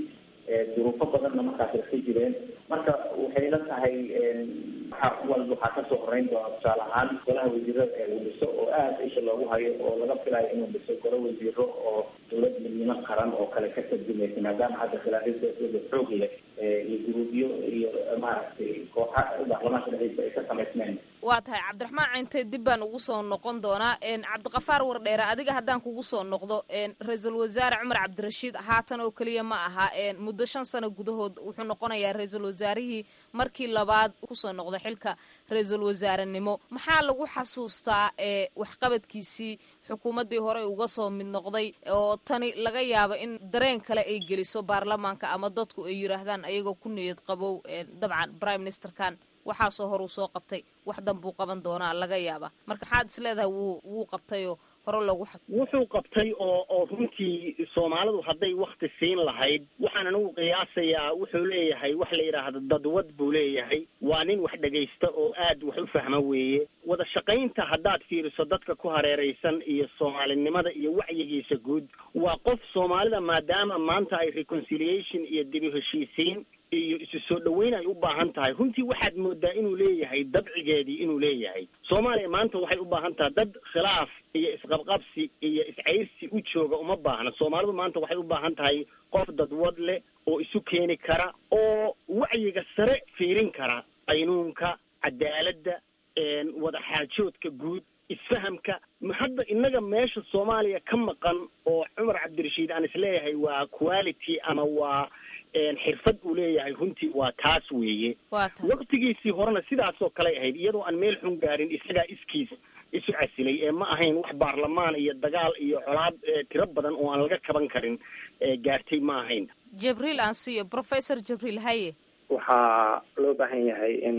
duruufo badanna markaas ka jireen marka waxay la tahay waxa walba waxaa kasoo horeyn doona tusaale ahaan golaha wasiirada ee uu dhiso oo aada isha loogu hayo oo laga filayo inuu dhiso golo wasiiro oo dowlad midnimo qaran oo kale ka tarjumaysa maadaama hadda khilaafyada siyaasadda xoog leh iyo guruubyo iyo maaragtay kooxa baarlamaanka dhexdiisa ay ka samaysmeen waa tahay cabdiraxmaan cinte dib baan ugu soo noqon doonaa cabdiqafaar wardheere adiga haddaan kugu soo noqdo ra-iisul wasaare cumar cabdirashiid haatan oo keliya ma aha muddo shan sano gudahood wuxuu noqonayaa ra-iisul wasaarihii markii labaad kusoo noqda xilka ra-iisul wasaarenimo maxaa lagu xasuustaa waxqabadkiisii xukuumaddii hore uga soo mid noqday oo tani laga yaabo in dareen kale ay geliso baarlamaanka ama dadku ay yidhaahdaan ayagoo ku niyad qabow dabcan prime ministerkan waxaasoo hor uu soo qabtay wax danbuu qaban doonaa laga yaaba marka maxaad is leedahay wuu wuu qabtayoo hore loogu wuxuu qabtay oo oo runtii soomaalidu hadday wakti siin lahayd waxaan anigu qiyaasayaa wuxuu leeyahay wax la yidhaahdo dadwad buu leeyahay waa nin wax dhegaysta oo aad wax u fahma weeye wada shaqaynta haddaad fiiriso dadka ku hareeraysan iyo soomaalinimada iyo wacyigiisa guud waa qof soomaalida maadaama maanta ay reconciliation iyo dibi heshiisiin iyo isu soo dhaweyn ay u baahan tahay runtii waxaad moodaa inuu leeyahay dabcigeedii inuu leeyahay soomaaliya maanta waxay u baahan tahay dad khilaaf iyo isqabqabsi iyo iscayrsi u jooga uma baahna soomaalidu maanta waxay u baahan tahay qof dadwad leh oo isu keeni kara oo wacyiga sare fiirin kara qaynuunka cadaaladda wada xaajoodka guud isfahamka hadda innaga meesha soomaaliya ka maqan oo cumar cabdirashiid aan isleeyahay waa quality ama waa xirfad uu leeyahay runtii waa taas weeye waktigiisii horena sidaasoo kaley ahayd iyadoo aan meel xun gaarin isagaa iskiis isu casilay ee ma ahayn wax baarlamaan iyo dagaal iyo colaad tiro badan oo aan laga kaban karin gaartay ma ahayn jibriil aan siiyo professor jibriil haye waxaa loo baahan yahay in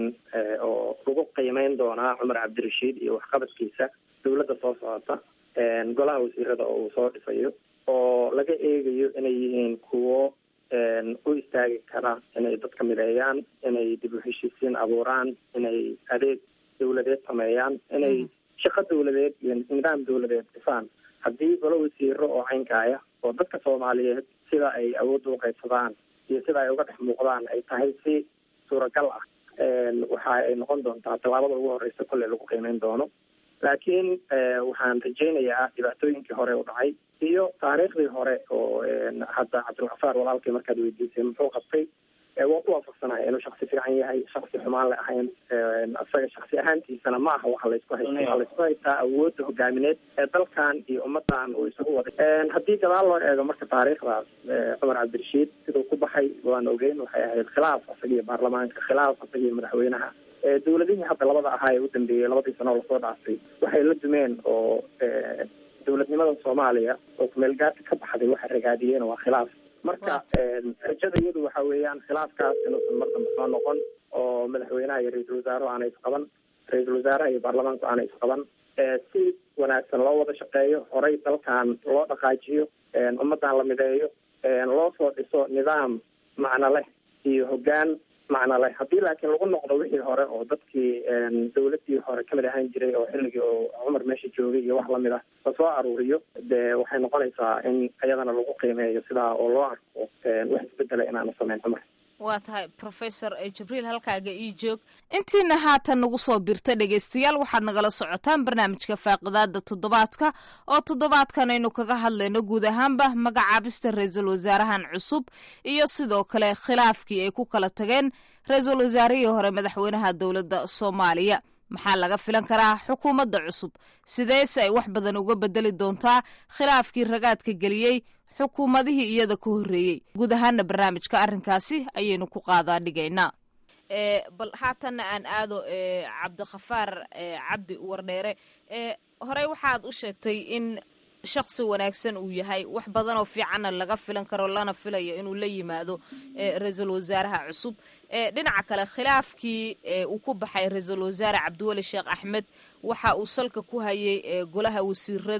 oo lagu qiimeyn doonaa cumar cabdirashiid iyo waxqabadkiisa dawladda soo socota golaha wasiirada oo uu soo dhisayo oo laga eegayo inay yihiin kuwo u istaagi kara inay dadka mideeyaan inay dib u heshiisiin abuuraan inay adeeg dawladeed sameeyaan inay shaqo dawladeed iyo nidaam dawladeed dhisaan haddii golo wasiiro oo caynkaaya oo dadka soomaaliyeed sida ay awoodda u qaybsadaan iyo sida ay uga dhex muuqdaan ay tahay si suuragal ah waxa ay noqon doontaa tallaabada ugu horeysa kolley lagu qiimeyn doono laakiin waxaan rajaynayaa dhibaatooyinkii hore u dhacay iyo taariikhdii hore oo hadda cabdilkafaar walaalkii markaad weydiisay muxuu qabtay waa ku waafaqsanaya inuu shaksi fiican yahay shaksi xumaan le ahayn isaga shaksi ahaantiisana ma aha waxa laysku haysta waxaa laysku haystaa awoodda hogaamineed ee dalkan iyo ummadan uu isugu waday haddii gadaal loo eego marka taariikhdaas cumar cabdirashiid siduu ku baxay waan ogeyn waxay ahayd khilaaf isagiyo baarlamaanka khilaaf isagiyo madaxweynaha dawladihii hadda labada ahaa ee u dambeeyey labadii sano oo lasoo dhaafay waxay la dumeen oo dawladnimada soomaaliya oo kumeelgaarka ka baxday waxay ragaadiyeen waa khilaaf marka rajada iyadu waxa weeyaan khilaafkaas inuusan mar dambe soo noqon oo madaxweynaha iyo ra-iisul wasaaruhu aanay isqaban ra-iisul wasaaraha iyo baarlamaanku aanay isqaban si wanaagsan loo wada shaqeeyo horey dalkan loo dhaqaajiyo ummadan la mideeyo loo soo dhiso nidaam macno leh iyo hoggaan macno leh haddii laakiin lagu noqdo wixii hore oo dadkii dawladii hore kamid ahaan jiray oo xilligii oo cumar meesha joogay iyo wax lamid ah lasoo aruuriyo dee waxay noqonaysaa in iyadana lagu qiimeeyo sidaa oo loo arko wax isbedela inaanu samayn cumar waa tahay professor jibriil halkaaga ii joog intiina haatan nagu soo birta dhegaystayaal waxaad nagala socotaan barnaamijka faaqidaada toddobaadka oo toddobaadkan aynu kaga hadlayno guud ahaanba magacaabista ra-iisul wasaarahan cusub iyo sidoo kale khilaafkii ay ku kala tageen ra-iisul wasaarihii hore madaxweynaha dowladda soomaaliya maxaa laga filan karaa xukuumadda cusub sideese ay wax badan uga bedeli doontaa khilaafkii ragaadka geliyey xukuumadihii iyada ka horreeyey guud ahaana barnaamijka arrinkaasi ayaynu ku qaadaa dhigaynaa bal haatanna aan aado cabdikhafaar cabdi wardheere horey waxaad u sheegtay in shaksi wanaagsan uu yahay wax badan oo fiicanna laga filan karo lana filayo inuu la yimaado ra-iisul wasaaraha cusub dhinaca kale khilaafkii uu ku baxay ra-iisul wasaare cabdiweli sheekh axmed waxa uu salka ku hayay golaha wasiirada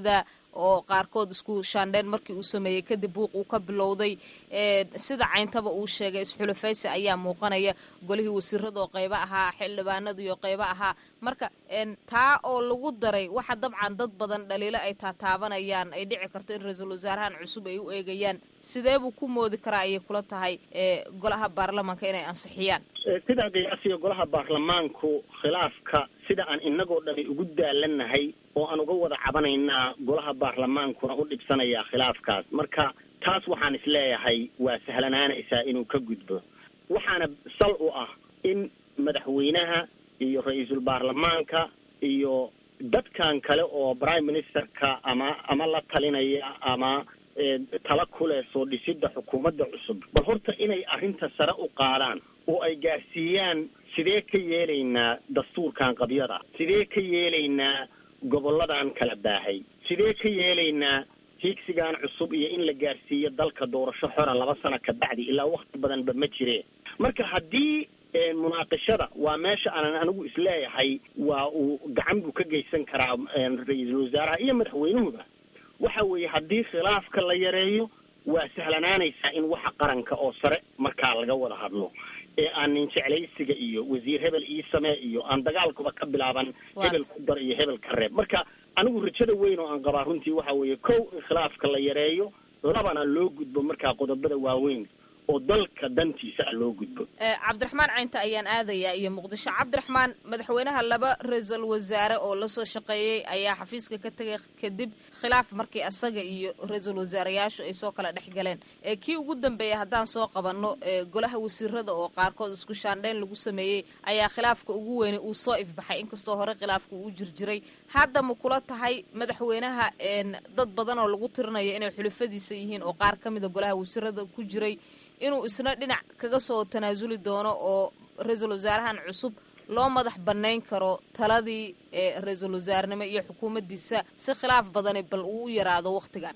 oo qaarkood isku shaandheen markii uu sameeyey kadib buuq uu ka bilowday sida cayntaba uu sheegay isxulafaysi ayaa muuqanaya golihii wasiirada oo qaybo ahaa xildhibaanada iyo qaybo ahaa marka taa oo lagu daray waxa dabcan dad badan dhaliilo ay taataabanayaan ay dhici karto in ra-iisul wasaarahan cusub ay u eegayaan sidee buu ku moodi karaa ayay kula tahay golaha baarlamaanka inay ansixiyaan sidaa qiyaasiga golaha baarlamaanku khilaafka sida aan inagoo dhani ugu daalanahay oo aan uga wada cabanaynaa golaha baarlamaankuna u dhibsanayaa khilaafkaas marka taas waxaan isleeyahay waa sahlanaanaysaa inuu ka gudbo waxaana sal u ah in madaxweynaha iyo ra-iisul baarlamaanka iyo dadkan kale oo prime ministerka ama ama la talinaya ama tala kuleh soo dhisidda xukuumadda cusub bal horta inay arrinta sare u qaadaan oo ay gaarsiiyaan sidee ka yeelaynaa dastuurkan qabyada sidee ka yeelaynaa gobolladan kala baahay sidee ka yeelaynaa hiigsigan cusub iyo in la gaarsiiyo dalka doorasho xora laba sano ka bacdi ilaa wakti badanba ma jireen marka haddii munaaqishada waa meesha aanan anigu isleeyahay waa uu gacan buu ka geysan karaa ra-iisul wasaaraha iyo madaxweynuhuba waxa weeye haddii khilaafka la yareeyo waa sahlanaanaysaa in waxa qaranka oo sare markaa laga wada hadlo ee aan nin jeclaysiga iyo wasiir hebel ii samee iyo aan dagaalkuba ka bilaaban hebel ku dar iyo hebel ka reeb marka anigu rajada weyn oo aan qabaa runtii waxa weeye kow in khilaafka la yareeyo labana loo gudbo markaa qodobada waaweyn oo dalka dantiisa ah loo gudbo cabdiraxmaan caynta ayaan aadayaa iyo muqdisho cabdiraxmaan madaxweynaha laba ra-iisul wasaare oo lasoo shaqeeyey ayaa xafiiska ka tegay kadib khilaaf markii asaga iyo ra-iisul wasaarayaashu ay soo kala dhex galeen kii ugu dambeeyay haddaan soo qabanno golaha wasiirada oo qaarkood isku shaandheyn lagu sameeyey ayaa khilaafka ugu weynay uu soo ifbaxay inkastoo hore khilaafka uu jirjiray hadda ma kula tahay madaxweynaha dad badan oo lagu tirinayo inay xulufadiisa yihiin oo qaar ka mida golaha wasiirada ku jiray inuu isna dhinac kaga soo tanaasuli doono oo ra-iisul wasaarahan cusub loo madax banayn karo taladii ra-iisul wasaarnimo iyo xukuumaddiisa si khilaaf badani bal uu u yaraado waktigan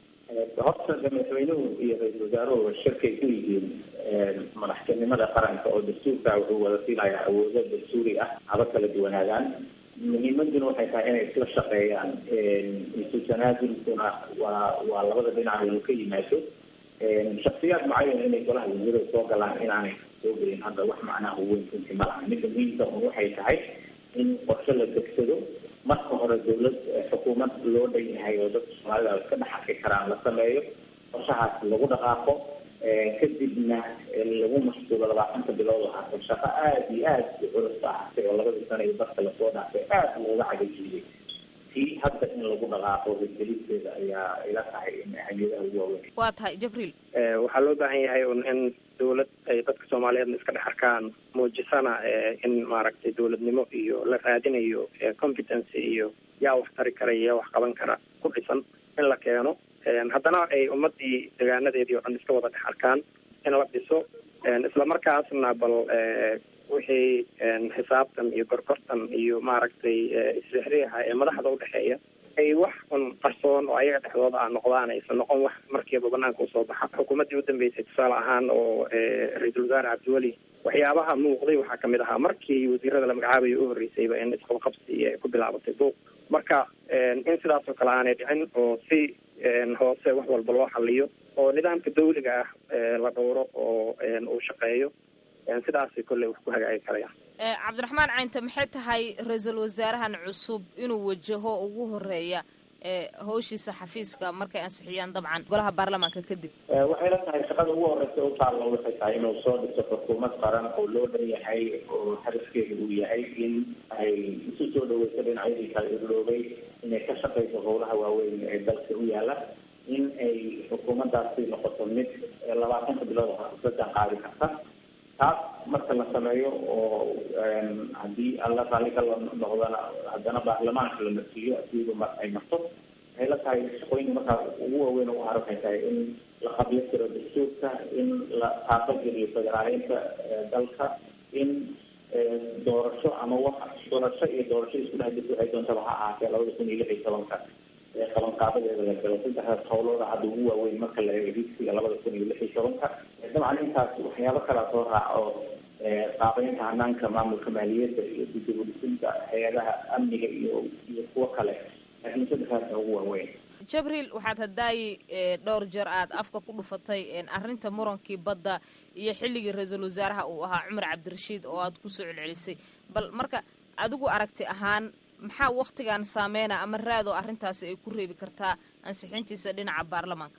horta madaxweynuhu iyo ra-iisul wasaaruhu shirkay ku yihiin madaxtinimada qaranka oo dastuurka wuxuu wada siinayaa awoodo dastuuri ah haba kala duwanaagaan muhiimaduna waxay tahay inay isla shaqeeyaan isu tanaasulkuna waa waa labada dhinac inuu ka yimaado shaksiyaad mucayan inay golaha wasiirada soo galaan inaanay soo gelin hadda wax macnaha weyn runtii ma laha midda muhiimka un waxay tahay in qorshe la degsado marka hore dawlad xukuumad loo dhan yahay oo dadka soomaalida iska dhex arki karaan la sameeyo qorshahaas lagu dhaqaaqo kadibna lagu mashquulo labaatanka bilood oo hata shaqo aada iyo aada u culus ba ahatay oo labadii sana iyo dadka lasoo dhaafay aada looga cagajiyey tii hadda in lagu dhaqaaqo hirgelisteeda ayaa ila tahay in ahmiyadaha ugu waaweyn waa tahay jibriil waxaa loo baahan yahay un in dawlad ay dadka soomaaliyeedna iska dhex arkaan muujisana in maaragtay dawladnimo iyo la raadinayo competency iyo yaa wax tari kara iyo yaa wax qaban kara ku dhisan in la keeno haddana ay ummadii degaanadeedii o dhan iska wada dhex arkaan in la dhiso islamarkaasna bal wixii xisaabtan iyo gorgortan iyo maaragtay isrixriixa ee madaxda udhexeeya ay wax un qarsoon oo ayaga dhexdooda ah noqdaan aysan noqon wax markiiba banaanka usoo baxa xukuumaddii udambeysay tusaale ahaan oo ra-iisul wasaare cabdiweli waxyaabaha muuqday waxaa kamid ahaa markii wasiirada la magacaabayo u horreysayba in isqabqabsi ay ku bilaabatay buuq marka in sidaas oo kale aanay dhicin oo si hoose wax walba loo xaliyo oo nidaamka dawliga ah la dhowro oo uu shaqeeyo sidaasay kolley wax ku hagaagi karayaan cabdiraxmaan caynte maxay tahay ra-iisul wasaarahan cusub inuu wajaho ugu horeeya hawshiisa xafiiska markay ansixiyaan dabcan golaha baarlamaanka kadib waxay la tahay shaqada ugu horeysa u taalla waxay tahay inuu soo dhiso xukuumad qaran oo loo dhan yahay oo hadafkeeda uu yahay in ay isu soo dhaweyso dhinacyadii kala irloobay inay ka shaqeyso howlaha waaweyn ee dalka u yaala in ay xukuumaddaasi noqoto mid labaatanka bilood hasadan qaadi karta taas marka la sameeyo oo haddii alla raalli ka noqdana haddana baarlamaanka la marsiiyo asiiba mar ay marto waxay la tahay shaqooyinka markaa ugu waaweyn ugu haran waxay tahay in la qabyo tiro dastuurka in la taaqageliyo federaaleynta dalka in doorasho ama wax doorasho iyo doorasho isku dhex jirta waxay doontaba ha ahaatee labada kun iyo lix iyo tobanka qabanqaabadeeda la galo saddexdaas howlooda hadda ugu waaweyn marka la eego higsiga labada kun iyo lix iyo tobanka dabcan intaas waxyaabo kalaa soo raaca oo qaabeynta hanaanka maamulka maaliyadda iyo didibudhisinta hay-adaha amniga iyo iyo kuwo kale laakiin saddexdaasa ugu waaweyn jabriil waxaad hadaayi dhowr jeer aad afka ku dhufatay arrinta murankii badda iyo xilligii ra-iisul wasaaraha uu ahaa cumar cabdirashiid oo aad kusoo celcelisay bal marka adigu aragti ahaan maxaa waktigan saameyna ama raadoo arrintaasi ay ku reebi kartaa ansixintiisa dhinaca baarlamaanka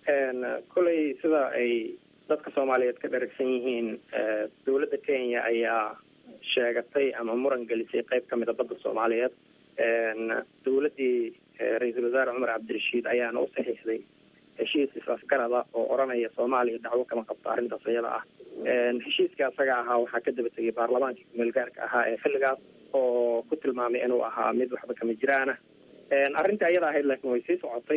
koley sida ay dadka soomaaliyeed ka dharagsan yihiin dowladda kenya ayaa sheegatay ama muran gelisay qeyb ka mida badda soomaaliyeed dowladdii ra-iisul wasaare cumar cabdirashiid ayaana u saxiixday heshiis is-afgarada oo odhanaya soomaaliya dacwo kama qabto arrintaas iyada ah heshiiska asaga ahaa waxaa ka daba tegay baarlamaankii kumeelgaarka ahaa ee xilligaas oo ku tilmaamay inuu ahaa mid waxba kama jiraana arrinta iyada ahayd laakiin way sii socotay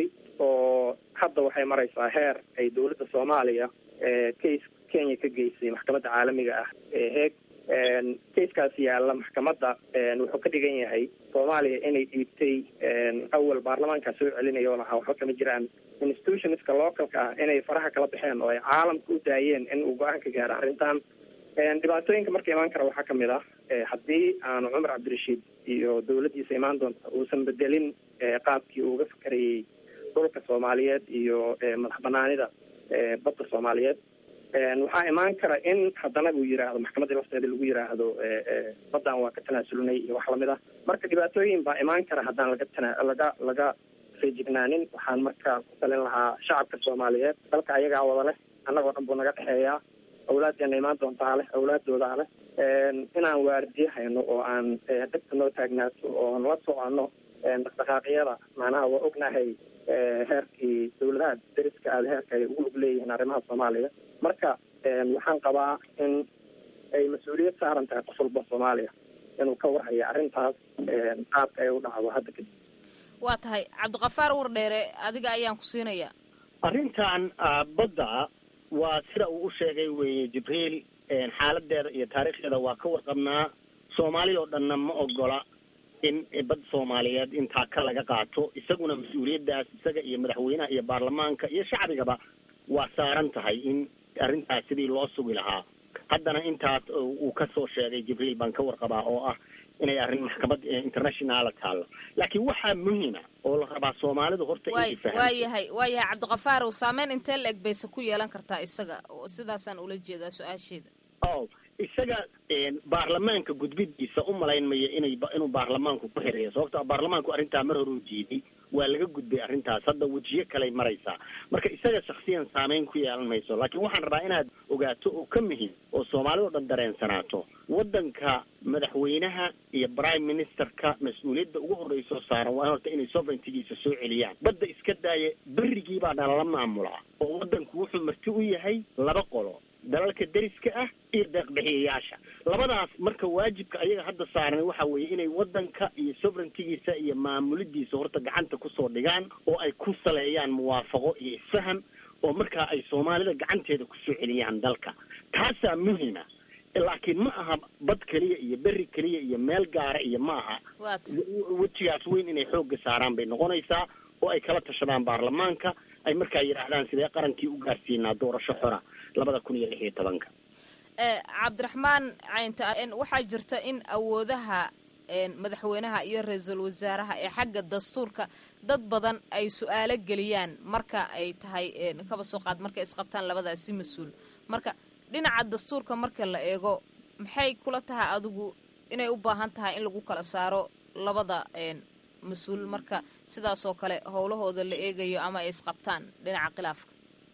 oo hadda waxay maraysaa heer ay dowladda soomaaliya case kenya ka geysay maxkamadda caalamiga ah ee heeg kaiskaas yaalla maxkamadda wuxuu ka dhigan yahay soomaaliya inay dhiibtay awal baarlamaankaa soo celinaya oo lahaa waxba kama jiraan institutionska localka ah inay faraha kala baxeen oo ay caalamka u daayeen in uu go-aan ka gaaro arrintan dhibaatooyinka marka imaan kara waxaa kamid ah haddii aanu cumar cabdirashiid iyo dowladdiisa imaan doonta uusan bedelin qaabkii uu uga fakarayay dhulka soomaaliyeed iyo madax banaanida badda soomaaliyeed waxaa imaan kara in haddana uu yiraahdo maxkamadda lafteeda lagu yiraahdo baddan waa ka tanaasulnay iyo wax lamid ah marka dhibaatooyin baa imaan kara haddaan laga tana laga laga feejignaanin waxaan marka ku talin lahaa shacabka soomaaliyeed dalka ayagaa wada leh annagoo dhan buu naga dhexeeyaa awlaaddeena imaan doontaa leh awlaaddoodaa leh inaan waardiye hayno oo aan degta noo taagnaato oon la soconno dhaqdhaqaaqyada macnaha waa ognahay heerkii dawladaha deriska aada heerka ay ugu lug leeyihiin arrimaha soomaaliya marka waxaan qabaa in ay mas-uuliyad saaran tahay qof walba soomaaliya inuu ka warhayo arrintaas qaabka ay u dhacdo hadda kadib waa tahay cabdiqafaar wardheere adiga ayaan ku siinayaa arrintan badda waa sida uu u sheegay weye jibriil xaaladeeda iyo taariikhdeeda waa ka warqabnaa soomaaliya oo dhanna ma ogola in bad soomaaliyeed intaa ka laga qaato isaguna mas-uuliyaddaas isaga iyo madaxweynaha iyo baarlamaanka iyo shacbigaba waa saaran tahay in arrintaas sidii loo sugi lahaa haddana intaas uu kasoo sheegay jibriil baan ka warqabaa oo ah inay arrin maxkamad internationala taallo laakiin waxaa muhima oo la rabaa soomaalidu horta way waa yahay waa yahay cabdiqafaarow saameyn intee la eg bayse ku yeelan kartaa isaga sidaasaan ula jeedaa su-aasheeda o isaga baarlamaanka gudbidiisa u malayn maya inay inuu baarlamaanku ku xireeyo sababto baarlamaanku arrintaa mar hore u jeeday waa laga gudbay arrintaas hadda wejiyo kaley maraysaa marka isaga shaksiyan saameyn ku yeelan mayso laakiin waxaan rabaa inaad ogaato oo ka muhim oo soomaalida o dhan dareensanaato waddanka madaxweynaha iyo prime ministerka mas-uuliyadda ugu horreysoo saaran waa horta inay sovereigntigiisa soo celiyaan badda iska daaya berigii baa nalala maamulaa oo waddanku wuxuu marti u yahay laba qolo dalalka deriska ah iyo deeqbixiyayaasha labadaas marka waajibka ayaga hadda saaran waxa weeye inay waddanka iyo sovereigntigiisa iyo maamulidiisa horta gacanta kusoo dhigaan oo ay ku saleeyaan muwaafaqo iyo isfaham oo markaa ay soomaalida gacanteeda kusoo celiyaan dalka taasaa muhima laakiin ma aha bad keliya iyo beri keliya iyo meel gaara iyo ma aha wejigaas weyn inay xoogga saaraan bay noqonaysaa oo ay kala tashadaan baarlamaanka ay markaa yidhaahdaan sidee qarankii u gaarsiinaa doorasho xora labada kun iyo lix iyo tobanka cabdiraxmaan caynta waxaa jirta in awoodaha madaxweynaha iyo ra-iisul wasaaraha ee xagga dastuurka dad badan ay su-aalo geliyaan marka ay tahay kaba soo qaad markay isqabtaan labadaasi mas-uul marka dhinaca dastuurka marka la eego maxay kula tahay adigu inay u baahan tahay in lagu kala saaro labada mas-uul marka sidaasoo kale howlahooda la eegayo ama ay isqabtaan dhinaca khilaafka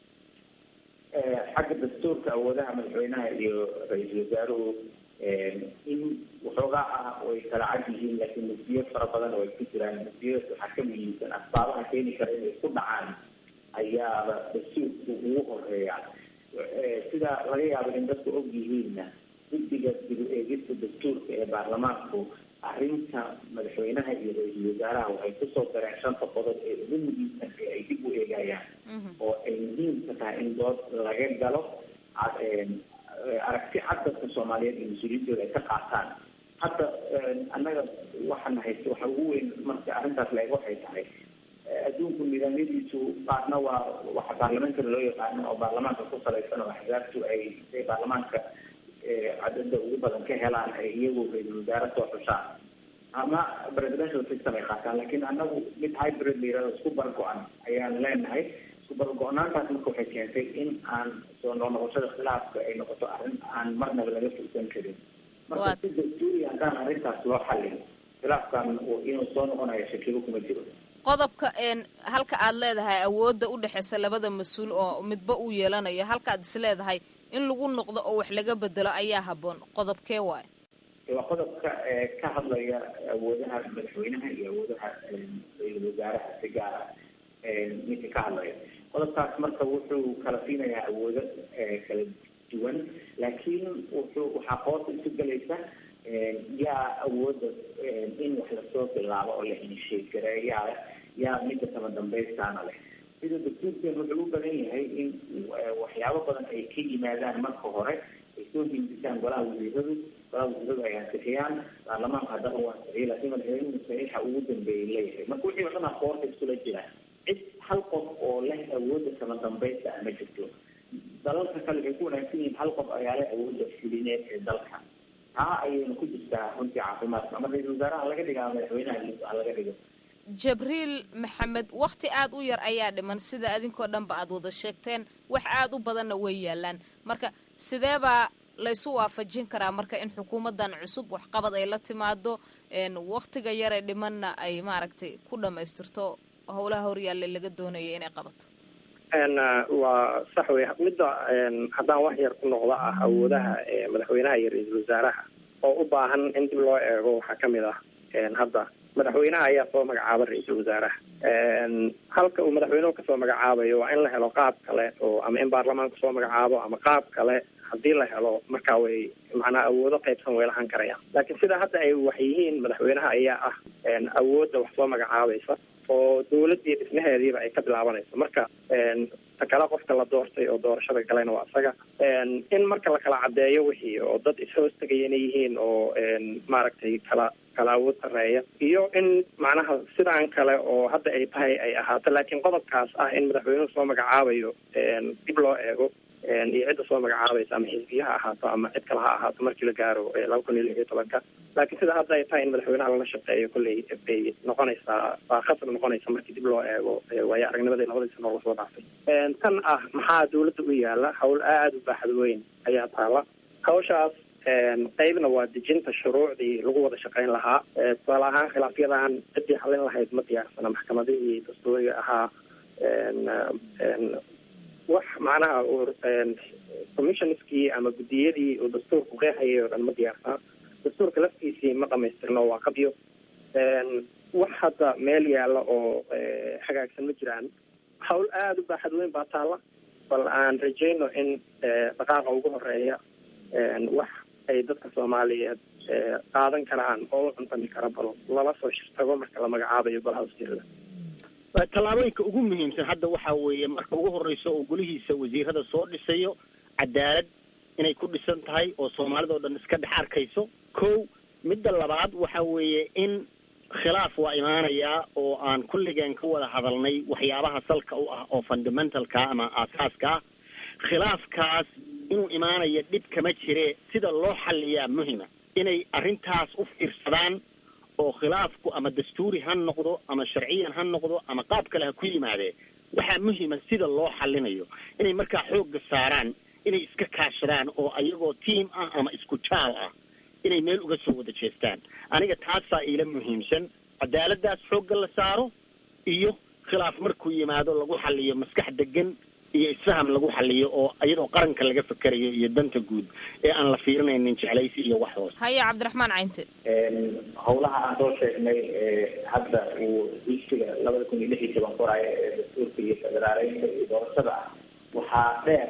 xagga dastuurka awoodaha madaxweynaha iyo ra-iisul wasaaruhu in waxoogaa ah way kala cad yihiin laakiin mugdiyo fara badan oo ay ku jiraan mugdiyadaas waxaa ka muhiimsan asbaabaha keeni kara inay isku dhacaan ayaaba dastuurku ugu horeeya sida laga yaabo in dadku og yihiinna guddiga dib u eegista dastuurka ee baarlamaanku arrinta madaxweynaha iyo ra-iisul wasaaraha waxay kusoo dareen shanta qodob ee ugu muhiimsan ee ay dib u eegayaan oo ay muhiimka tahay in dood laga galo aragti cad dadka soomaaliyeed iyo mas-uuliyiintooda ay ka qaataan hadda annaga waxaan haysta waxa ugu weyn marka arrintaas la eeg waxay tahay adduunku nidaamyadiisu qaarna waa waxa baarlamaankana loo yaqaano oo baarlamaanka ku salaysan oo axzaabtu ay baarlamaanka cadada ugu badan ka helaan ay iyagu ra-iisul wasaare soo xushaan ama presidential system ay qaataan laakiin annagu mid hybrid la yirahdo isku bargo-an ayaan leenahay isku bargo-naantaas marka waxay keentay in aan soo noqnoqoshada khilaafka ay noqoto arrin aan marnaba laga fursan karin marka si dastuuri haddaan arrintaas loo xallin khilaafkan inuu soo noqonayo shakigo kuma jiro qodobka halka aad leedahay awoodda u dhexeysa labada mas-uul oo midba uu yeelanayo halka aad is leedahay in lagu noqdo oo wax laga bedelo ayaa habboon qodobkee waayo waa qodobka ka hadlaya awoodaha madaxweynaha iyo awoodaha ra-iisul wasaaraha si gaar ah ninka ka hadlaya qodobkaas marka wuxuu kala siinayaa awoodo kala duwan laakiin wuxuu waxaa qoorta isu gelaysa yaa awooda in wax lasoo bilaabo oo la initiate gareeyaa leh yaa midda kama dambaystaana leh sida dastuurkeen wuxuu u badan yahay in waxyaabo badan ay ka yimaadaan marka hore ay soo hindisaan golaha wasiiradu golaha wasiiradu ay ansixiyaan baarlamaanka haddana uu ansixiyo laakiin madaxweynuhu saxiixa ugu dambeeyay leeyahay marka wixii o dhan a qoorta iskula jira cid hal qof oo leh awoodda kama dambaysta ah ma jirto dalalka kale waxay ku wanaagsan yihiin hal qof ayaa leh awoodda fulineed ee dalka taa ayayna ku jirtaa runtii caafimaadka ama ra-isul wasaaraha laga dhiga ama madaxweynaha ha laga dhigo jabriil maxamed wakti aada u yar ayaa dhiman sida adinkoo dhanba aada wada sheegteen wax aada u badanna way yaalaan marka sidee baa laysu waafajin karaa marka in xukuumaddan cusub waxqabad ay la timaado waktiga yaree dhimanna ay maaragtay ku dhamaystirto howlaha horyaalla laga doonaya inay qabato waa sax wey midda haddaan wax yar ku noqdo ah awoodaha madaxweynaha iyo ra-iisul wasaaraha oo u baahan in dib loo eego waxaa kamid ah hadda madaxweynaha ayaa soo magacaaba ra-iisul wasaaraha halka uu madaxweynuhu kasoo magacaabayo waa in la helo qaab kale oo ama in baarlamaanku soo magacaabo ama qaab kale haddii la helo marka way macnaa awoodo qaybsan way lahan karayaan laakiin sida hadda ay wax yihiin madaxweynaha ayaa ah awoodda wax soo magacaabaysa oo dawladii dhismaheediiba ay ka bilaabanayso marka ta kale qofka la doortay oo doorashada galayna waa isaga in marka la kala caddeeyo wixii oo dad ishoos tegaya inay yihiin oo maaragtay kala kala awood sareeya iyo in macnaha sidaan kale oo hadda ay tahay ay ahaato laakiin qodobkaas ah in madaxweynuhu soo magacaabayo dib loo eego iyo cidda soo magacaabaysa ama xisbiya ha ahaato ama cid kale ha ahaato markii la gaaro laba kun iyo lix iyo tobanka laakiin sida hadda ay tahay in madaxweynaha lala shaqeeyo kolley bay noqonaysaa waa khasab noqonaysa markii dib loo eego waayo aragnimadii labadii sano lasoo dhaafay tan ah maxaa dawladda u yaala hawl aada u baaxad weyn ayaa taala hawshaas qeybna waa dejinta shuruucdii lagu wada shaqeyn lahaa tusaale ahaan khilaafyadan ciddii xallin lahayd ma diyaarsana maxkamadihii dastuuriga ahaa wax macnaha commissionskii ama guddiyadii uu dastuurku qeexayay oo dhan ma diyaarsana dastuurka laftiisii ma dhamaystirno waa qabyo wax hadda meel yaalla oo hagaagsan ma jiraan hawl aada u baaxad weyn baa taalla bal aan rajayno in dhaqaaqa ugu horeeya wax ay dadka soomaaliyeed qaadan karaan oo u cuntami kara bal lala soo shirtago marka la magacaabayo golaha wasiirada tallaabooyinka ugu muhiimsan hadda waxa weeye marka ugu horeysa oo golihiisa wasiirada soo dhisayo cadaalad inay ku dhisan tahay oo soomaalida oo dhan iska dhex arkayso kow midda labaad waxa weeye in khilaaf waa imaanayaa oo aan kulligeen ka wada hadalnay waxyaabaha salka u ah oo fundamentalka ama aasaaska ah khilaafkaas inuu imaanaya dhib kama jire sida loo xaliyaa muhima inay arrintaas u fiirsadaan oo khilaafku ama dastuuri ha noqdo ama sharciyan ha noqdo ama qaab kale ha ku yimaadee waxaa muhima sida loo xalinayo inay markaa xoogga saaraan inay iska kaashadaan oo ayagoo tiam ah ama isku jaal ah inay meel uga soo wada jeestaan aniga taasaa iila muhiimsan cadaaladdaas xoogga la saaro iyo khilaaf markuu yimaado lagu xaliyo maskax degan iyo isfaham lagu xaliyo oo iyadoo qaranka laga fekerayo iyo danta guud ee aan la fiirinaynin jeclaysi iyo wax hoos haya cabdiraxmaan caynte howlaha aan soo sheegnay hadda uu dugsiga labada kun iyo lix iyo toban qoraayo ee dastuurka iyo federaaleynta iyo doorashada ah waxaa dheer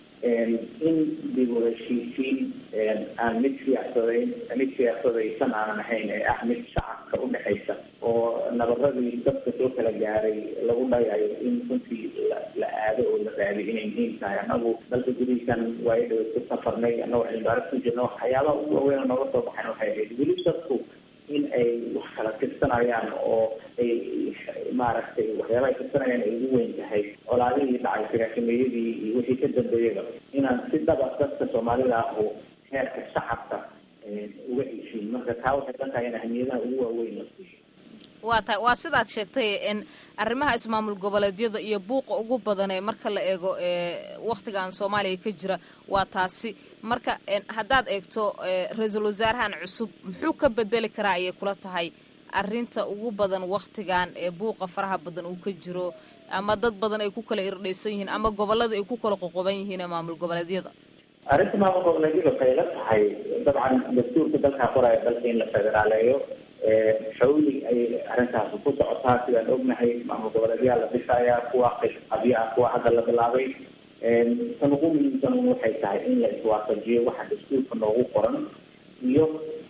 in dib u heshiisiin aan mid siyaasadayn mid siyaasadaysan aanan ahayn ee ah mid shacabka udhexaysa oo nabaradii dadka soo kala gaaray lagu dhayayo in runtii la aado oo la raadiyo inay muhiim tahay anagu dalka gudihiisan waayo dhawa ku safarnay anagoo cilmibaaris ku jirna waxyaabaha ugu waaweyn nooga soo baxayn waxay ahayd weli dadku in ay wax kala tirsanayaan oo ay maaragtay waxyaaba ay tirsanayaan ay ugu weyn tahay colaadihii dhacay sagaashameeyadii iyo wixii ka dambeeyaba inaan si dhaba dadka soomaalida ah oo heerka shacabka uga heshiin marka taa waxay la tahay in ahmiyadaha ugu waaweyn la siiyo waa ta waa sidaad sheegtay n arrimaha ismaamul goboleedyada iyo buuqa ugu badan ee marka la eego waktigan soomaaliya ka jira waa taasi marka haddaad eegto ra-iisul wasaarahan cusub muxuu ka bedeli karaa ayay kula tahay arrinta ugu badan waktigan ee buuqa faraha badan uu ka jiro ama dad badan ay ku kala irdhaysan yihiin ama gobolada ay ku kala qoqoban yihiin ee maamul goboleedyada arrinta maamul goboleedyada waxay la tahay dabcan dastuurka dalkaa qoraya dalka in la federaaleeyo xawli ayay arrintaasi ku socotaa sidaan ognahay maamul goboleedyaa la dhisayaa kuwa qabyo ah kuwa hadda la bilaabay tan ugu muhiimsan waxay tahay in la iswaafajiyo waxa dastuurka noogu qoran iyo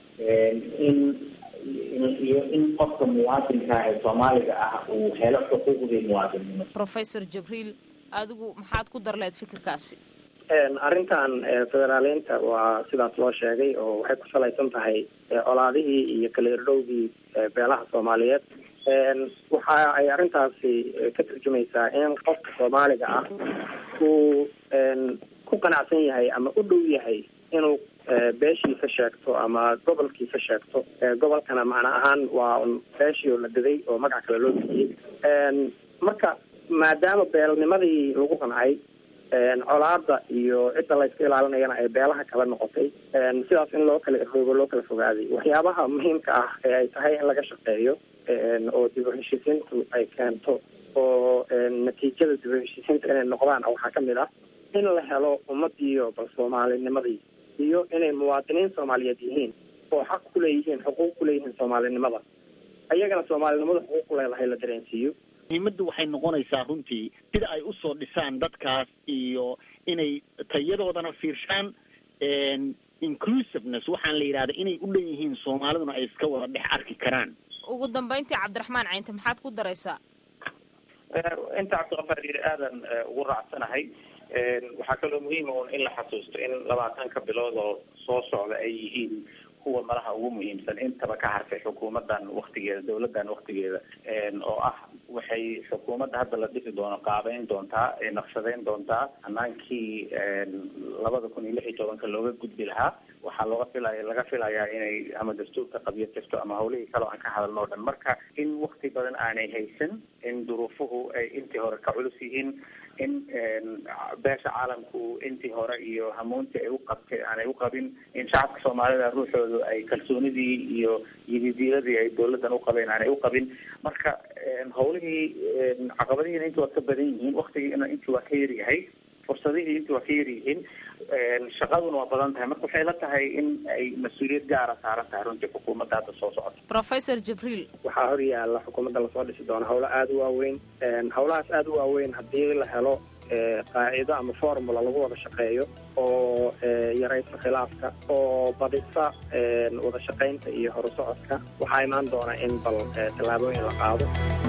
in iyo in qofka muwaadinka ee soomaaliga ah uu helo xuquuqdii muwaadinnimo professor jibriil adigu maxaad ku dar lahayd fikirkaasi arrintan federaaleynta waa sidaas loo sheegay oo waxay ku salaysan tahay colaadihii iyo kala irdhowgii beelaha soomaaliyeed waxa ay arrintaasi ka turjumaysaa in qofka soomaaliga ah uu ku qanacsan yahay ama u dhow yahay inuu beeshiisa sheegto ama gobolkiisa sheegto gobolkana macna ahaan waa beeshii oo la daday oo magac kale loo bixiyey marka maadaama beelnimadii lagu qancay colaada iyo cidda la iska ilaalinayana ay beelaha kala noqotay sidaas in loo kala irdhoobo loo kala fogaaday waxyaabaha muhiimka ah ee ay tahay in laga shaqeeyo oo dib u heshiisiintu ay keento oo natiijada dib u heshiisiinta inay noqdaan waxaa kamid ah in la helo ummadiiyo bal soomaalinimadii iyo inay muwaadiniin soomaaliyeed yihiin oo xaq kuleeyihiin xuquuq kuleeyihiin soomaalinimada ayagana soomaalinimada xuquuq ku leedahay la dareensiiyo muhiimaddu waxay noqonaysaa runtii sida ay usoo dhisaan dadkaas iyo inay tayadoodana fiirshaan inclusiveness waxaan la yidhahda inay u dhan yihiin soomaaliduna ay iska wada dhex arki karaan ugu dambayntii cabdiraxmaan caynte maxaad ku daraysaa inta cabdiqafaar yiri aadan ugu raacsanahay waxaa kaloo muhiima un in la xasuusto in labaatanka bilood oo soo socda ay yihiin kuwa malaha ugu muhiimsan intaba ka hartay xukuumadan waktigeeda dawladan waktigeeda oo ah waxay xukuumadda hadda la dhisi doono qaabeyn doontaa naqshadeyn doontaa hanaankii labada kun iyo lix iyo tobanka looga gudbi lahaa waxaa looga filaya laga filayaa inay ama dastuurka qabyo tirto ama hawlihii kale o aan ka hadalno o dhan marka in wakti badan aanay haysan in duruufuhu ay intii hore ka culus yihiin in beesha caalamku intii hore iyo hamuuntii ay u qabtay aanay u qabin in shacabka soomaalida ruuxoodu ay kalsoonidii iyo yididiiladii ay dawladan uqabeen aanay uqabin marka hawlihii caqabadihiina intii waa ka badan yihiin waktigiina intii waa ka yaryahay fursadihii intii waa ka yaryihiin shaqaduna waa badan tahay marka waxay la tahay in ay mas-uuliyad gaara saaran tahay runtii xukuumadda hadda soo socota professor jibriil waxaa hor yaalla xukuumadda lasoo dhisi doona hawlo aada u waaweyn hawlahaas aada u waaweyn haddii la helo qaacido ama formula lagu wada shaqeeyo oo yaraysa khilaafka oo badisa wada shaqaynta iyo horusocodka waxaa imaan doona in bal tallaabooyin la qaado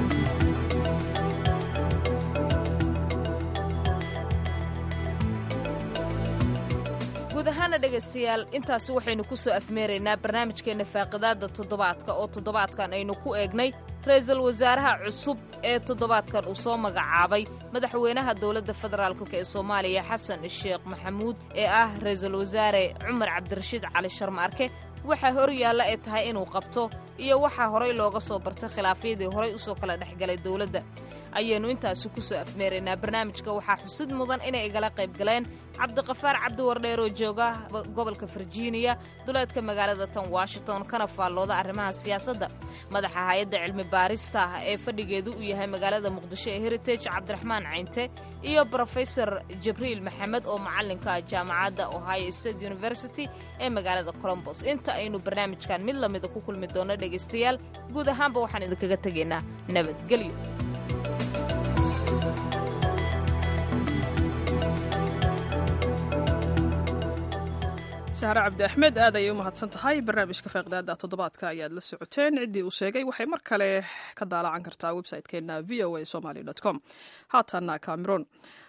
guud ahaana dhegaystayaal intaasi waxaynu ku soo afmeeraynaa barnaamijkeenna faaqidaadda toddobaadka oo toddobaadkan aynu ku eegnay ra-iisul wasaaraha cusub ee toddobaadkan uu soo magacaabay madaxweynaha dowladda federaalk ee soomaaliya xasan sheekh maxamuud ee ah ra-iisul wasaare cumar cabdirashiid cali sharmaarke waxaa hor yaalla ay tahay inuu qabto iyo waxaa horay looga soo bartay khilaafyadii horay usoo kala dhexgalay dowladda ayaynu intaasi ku soo afmeeraynaa barnaamijka waxaa xusid mudan inay igala qayb galeen cabdiqafaar cabdiwardheer oo jooga gobolka virginia duleedka magaalada tan washington kana faallooda arrimaha siyaasadda madaxa hay-adda cilmi baarista ah ee fadhigeedu uu yahay magaalada muqdisho ee heritage cabdiraxmaan caynte iyo brofesor jibriil maxamed oo macallinka jaamacadda ohio state university ee magaalada colombos inta aynu barnaamijkan mid lamida ku kulmi doonno dhegaystayaal guud ahaanba waxaan idinkaga tegaynaa nabadgelyo sahre cabdi axmed aad ayay u mahadsan tahay barnaamijka faaqidaada toddobaadka ayaad la socoteen ciddii uu sheegay waxay mar kale ka daalacan kartaa website-keena v o a somaly com haatana cameron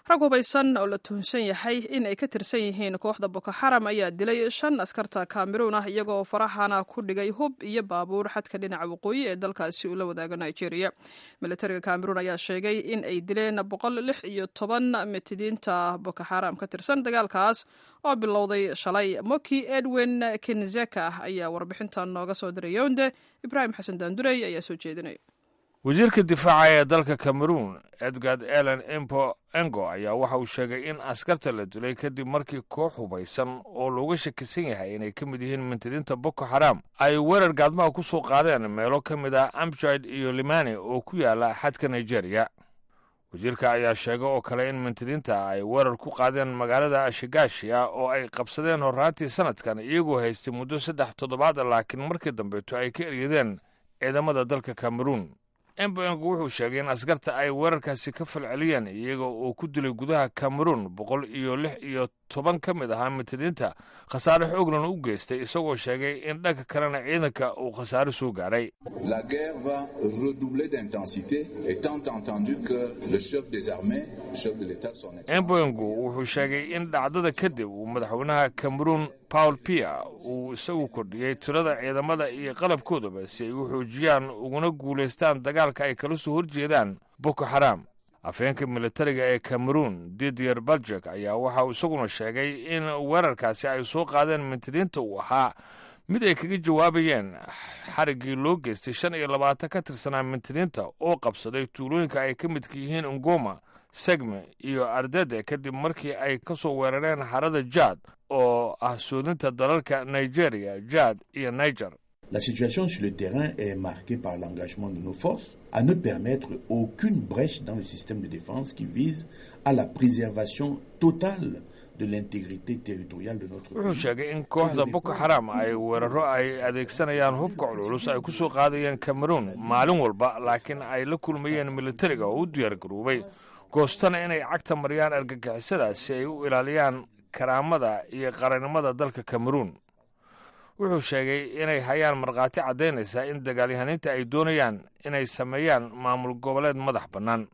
rag hubaysan oo la tuhunsan yahay in ay ka tirsan yihiin kooxda boko xaram ayaa dilay shan askarta kameruun ah iyagoo farahana ku dhigay hub iyo baabuur xadka dhinaca waqooyi ee dalkaasi uu la wadaago nigeria militariga kameruun ayaa sheegay in ay dileen boqol lix iyo toban mitidiinta boko xaram ka tirsan dagaalkaas oo bilowday shalay moki edwin kinzeka ayaa warbixintan nooga soo diray yownde ibraahim xasan daandurey ayaa soo jeedinaya wasiirka difaaca ee dalka cameroon edgard ellen empo engo ayaa waxa uu sheegay in askarta la dilay kadib markii koox hubaysan oo looga shakisan yahay inay ka mid yihiin mintidiinta boko xaram ay weerar gaadmaha ku soo qaadeen meelo ka mid ah amjid iyo limani oo ku yaala xadka nigeria wasiirka ayaa sheegay oo kale in mintidiinta ay weerar ku qaadeen magaalada shigashia oo ay qabsadeen horraantii sanadkan iyagoo haystay muddo saddex toddobaad laakiin markii dambeeto ay ka eryadeen ciidamada dalka cameroon emboengu wuxuu sheegay in askarta ay weerarkaasi ka falceliyeen iyaga oo ku dilay gudaha cameroon boqol iyo lix iyo toban ka mid ahaa mitidiinta khasaare xooglan u geystay isagoo sheegay in dhanka kalena ciidanka uu khasaare soo gaadhay La guerre va redoubler d'intensité étant entendu que le chef des armées, le chef de l'État, son excellence. emboengu wuxuu sheegay in dhacdada kadib uu madaxweynaha cameroon paul pia uu isagu kordhiyey tirada ciidamada iyo qalabkoodaba si ay u xoojiyaan uguna guulaystaan dagaalka ay kala soo horjeedaan boko xaram afheenka militariga ee cameroon didier baljek ayaa waxa uu isaguna sheegay in weerarkaasi ay soo qaadeen mintidiinta uu ahaa mid ay kaga jawaabayeen xariggii loo geystay shan iyo labaatan ka tirsanaa mintidiinta oo qabsaday tuulooyinka ay ka midka yihiin ngoma segme iyo ardede kadib markii ay ka soo weerareen harada jaad oo ah soodinta dalalka nigeria jaad iyo niger La situation sur le terrain est marquée par l'engagement de nos forces à ne permettre aucune brèche dans le système de défense qui vise à la préservation totale de l'intégrité territoriale de notre wuxuu pays. sheegay in kooxda boko xaram ay weeraro ay adeegsanayaan hubka cululus ay ku soo qaadayeen cameroon maalin walba laakiin ay la kulmayeen militariga oo u diyaargaroobay goostana inay cagta mariyaan argagixisadaas si ay u ilaaliyaan karaamada iyo qarannimada dalka cameroon wuxuu sheegay inay hayaan markhaati caddaynaysa in dagaalyahaniinta ay doonayaan inay sameeyaan maamul goboleed madax bannaan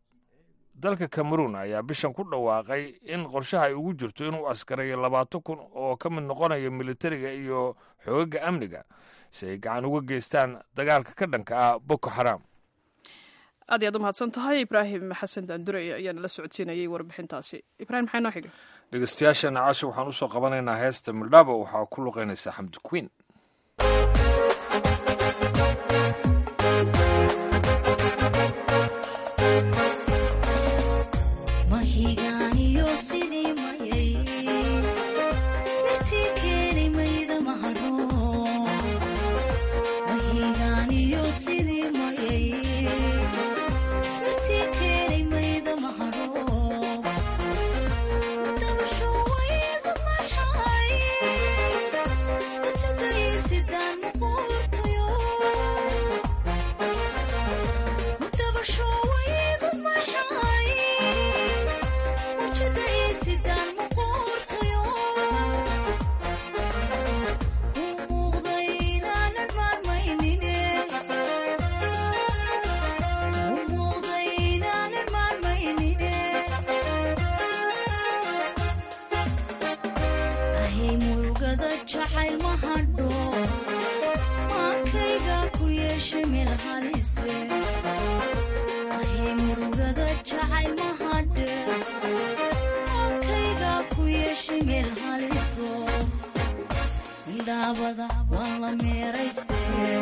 dalka cameroon ayaa bishan ku dhawaaqay in qorshaha ay ugu jirto inuu askarayo labaatan kun oo ka mid noqonaya militariga iyo xoogaga amniga si ay gacan uga geystaan dagaalka ka dhanka ah boko xaram aad iyaad u mahadsan tahay ibraahim xasan daandurey ayaana la socodsiinayay warbixintaasi ibrahim maxay noo xiga dhegeystayaasheena casha waxaan usoo qabanaynaa heesta mildhabo waxaa ku luqaynaysaa xamdi queen mahigaaniyo sidii mayay mirtii keeni mayda maharo mahigaaniyo sidii mayay mirtii keeni mayda maharo dabasho waygu maxay wajagaysidaan muquurtayo dabasho waygu maxay wajagaysidaan muquurtayo u muuqday inaanan maarmaynine u muuqday inaanan maarmaynine ahay murugada jacayl ma hadho maankayga ku yeesha meel halise ahay murugada jacayl ma hadhe maankayga ku yeesha meel haliso midhaabada waan la meerayste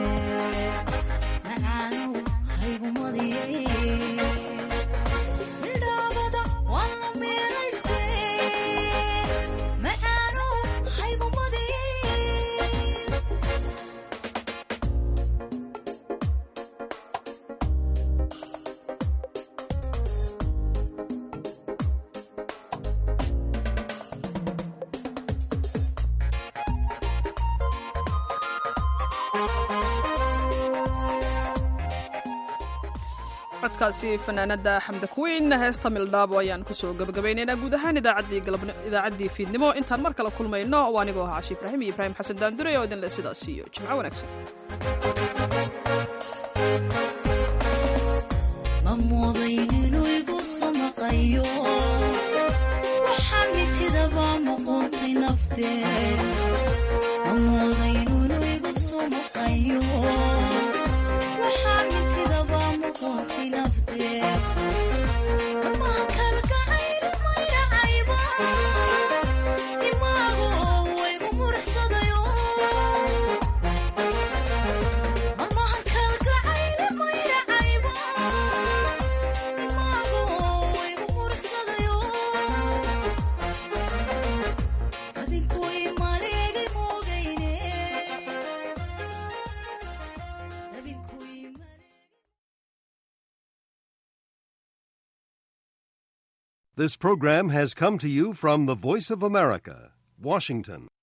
macaanow haygumadiyay midhaabada waan la meerayste macaanow haygumadiyay codkaasi fanaanada xamda kuweyn heesta mildhaabo ayaan kusoo gabagabaynaynaa guud ahaan idaacaddii galabni- idaacaddii fiidnimo intaan mar kale kulmayno waa anigoo ahaa cashi ibraahim iyo ibraahim xasan daandure oo idinle sidaas iyo jimco wanaagsan ma moodayn inuu igu samaqayo nafdee amooday inuu igu sumuqayo waxaan intidaba muqoonti nafdee amaha kalgacayli mayracayba imaagu waygu murxsadayo amaha kalgacayli mayracayba imaagu waygu murxsadayo adinku imaleegi moogayne adinku This program has come to you from the Voice of America, Washington.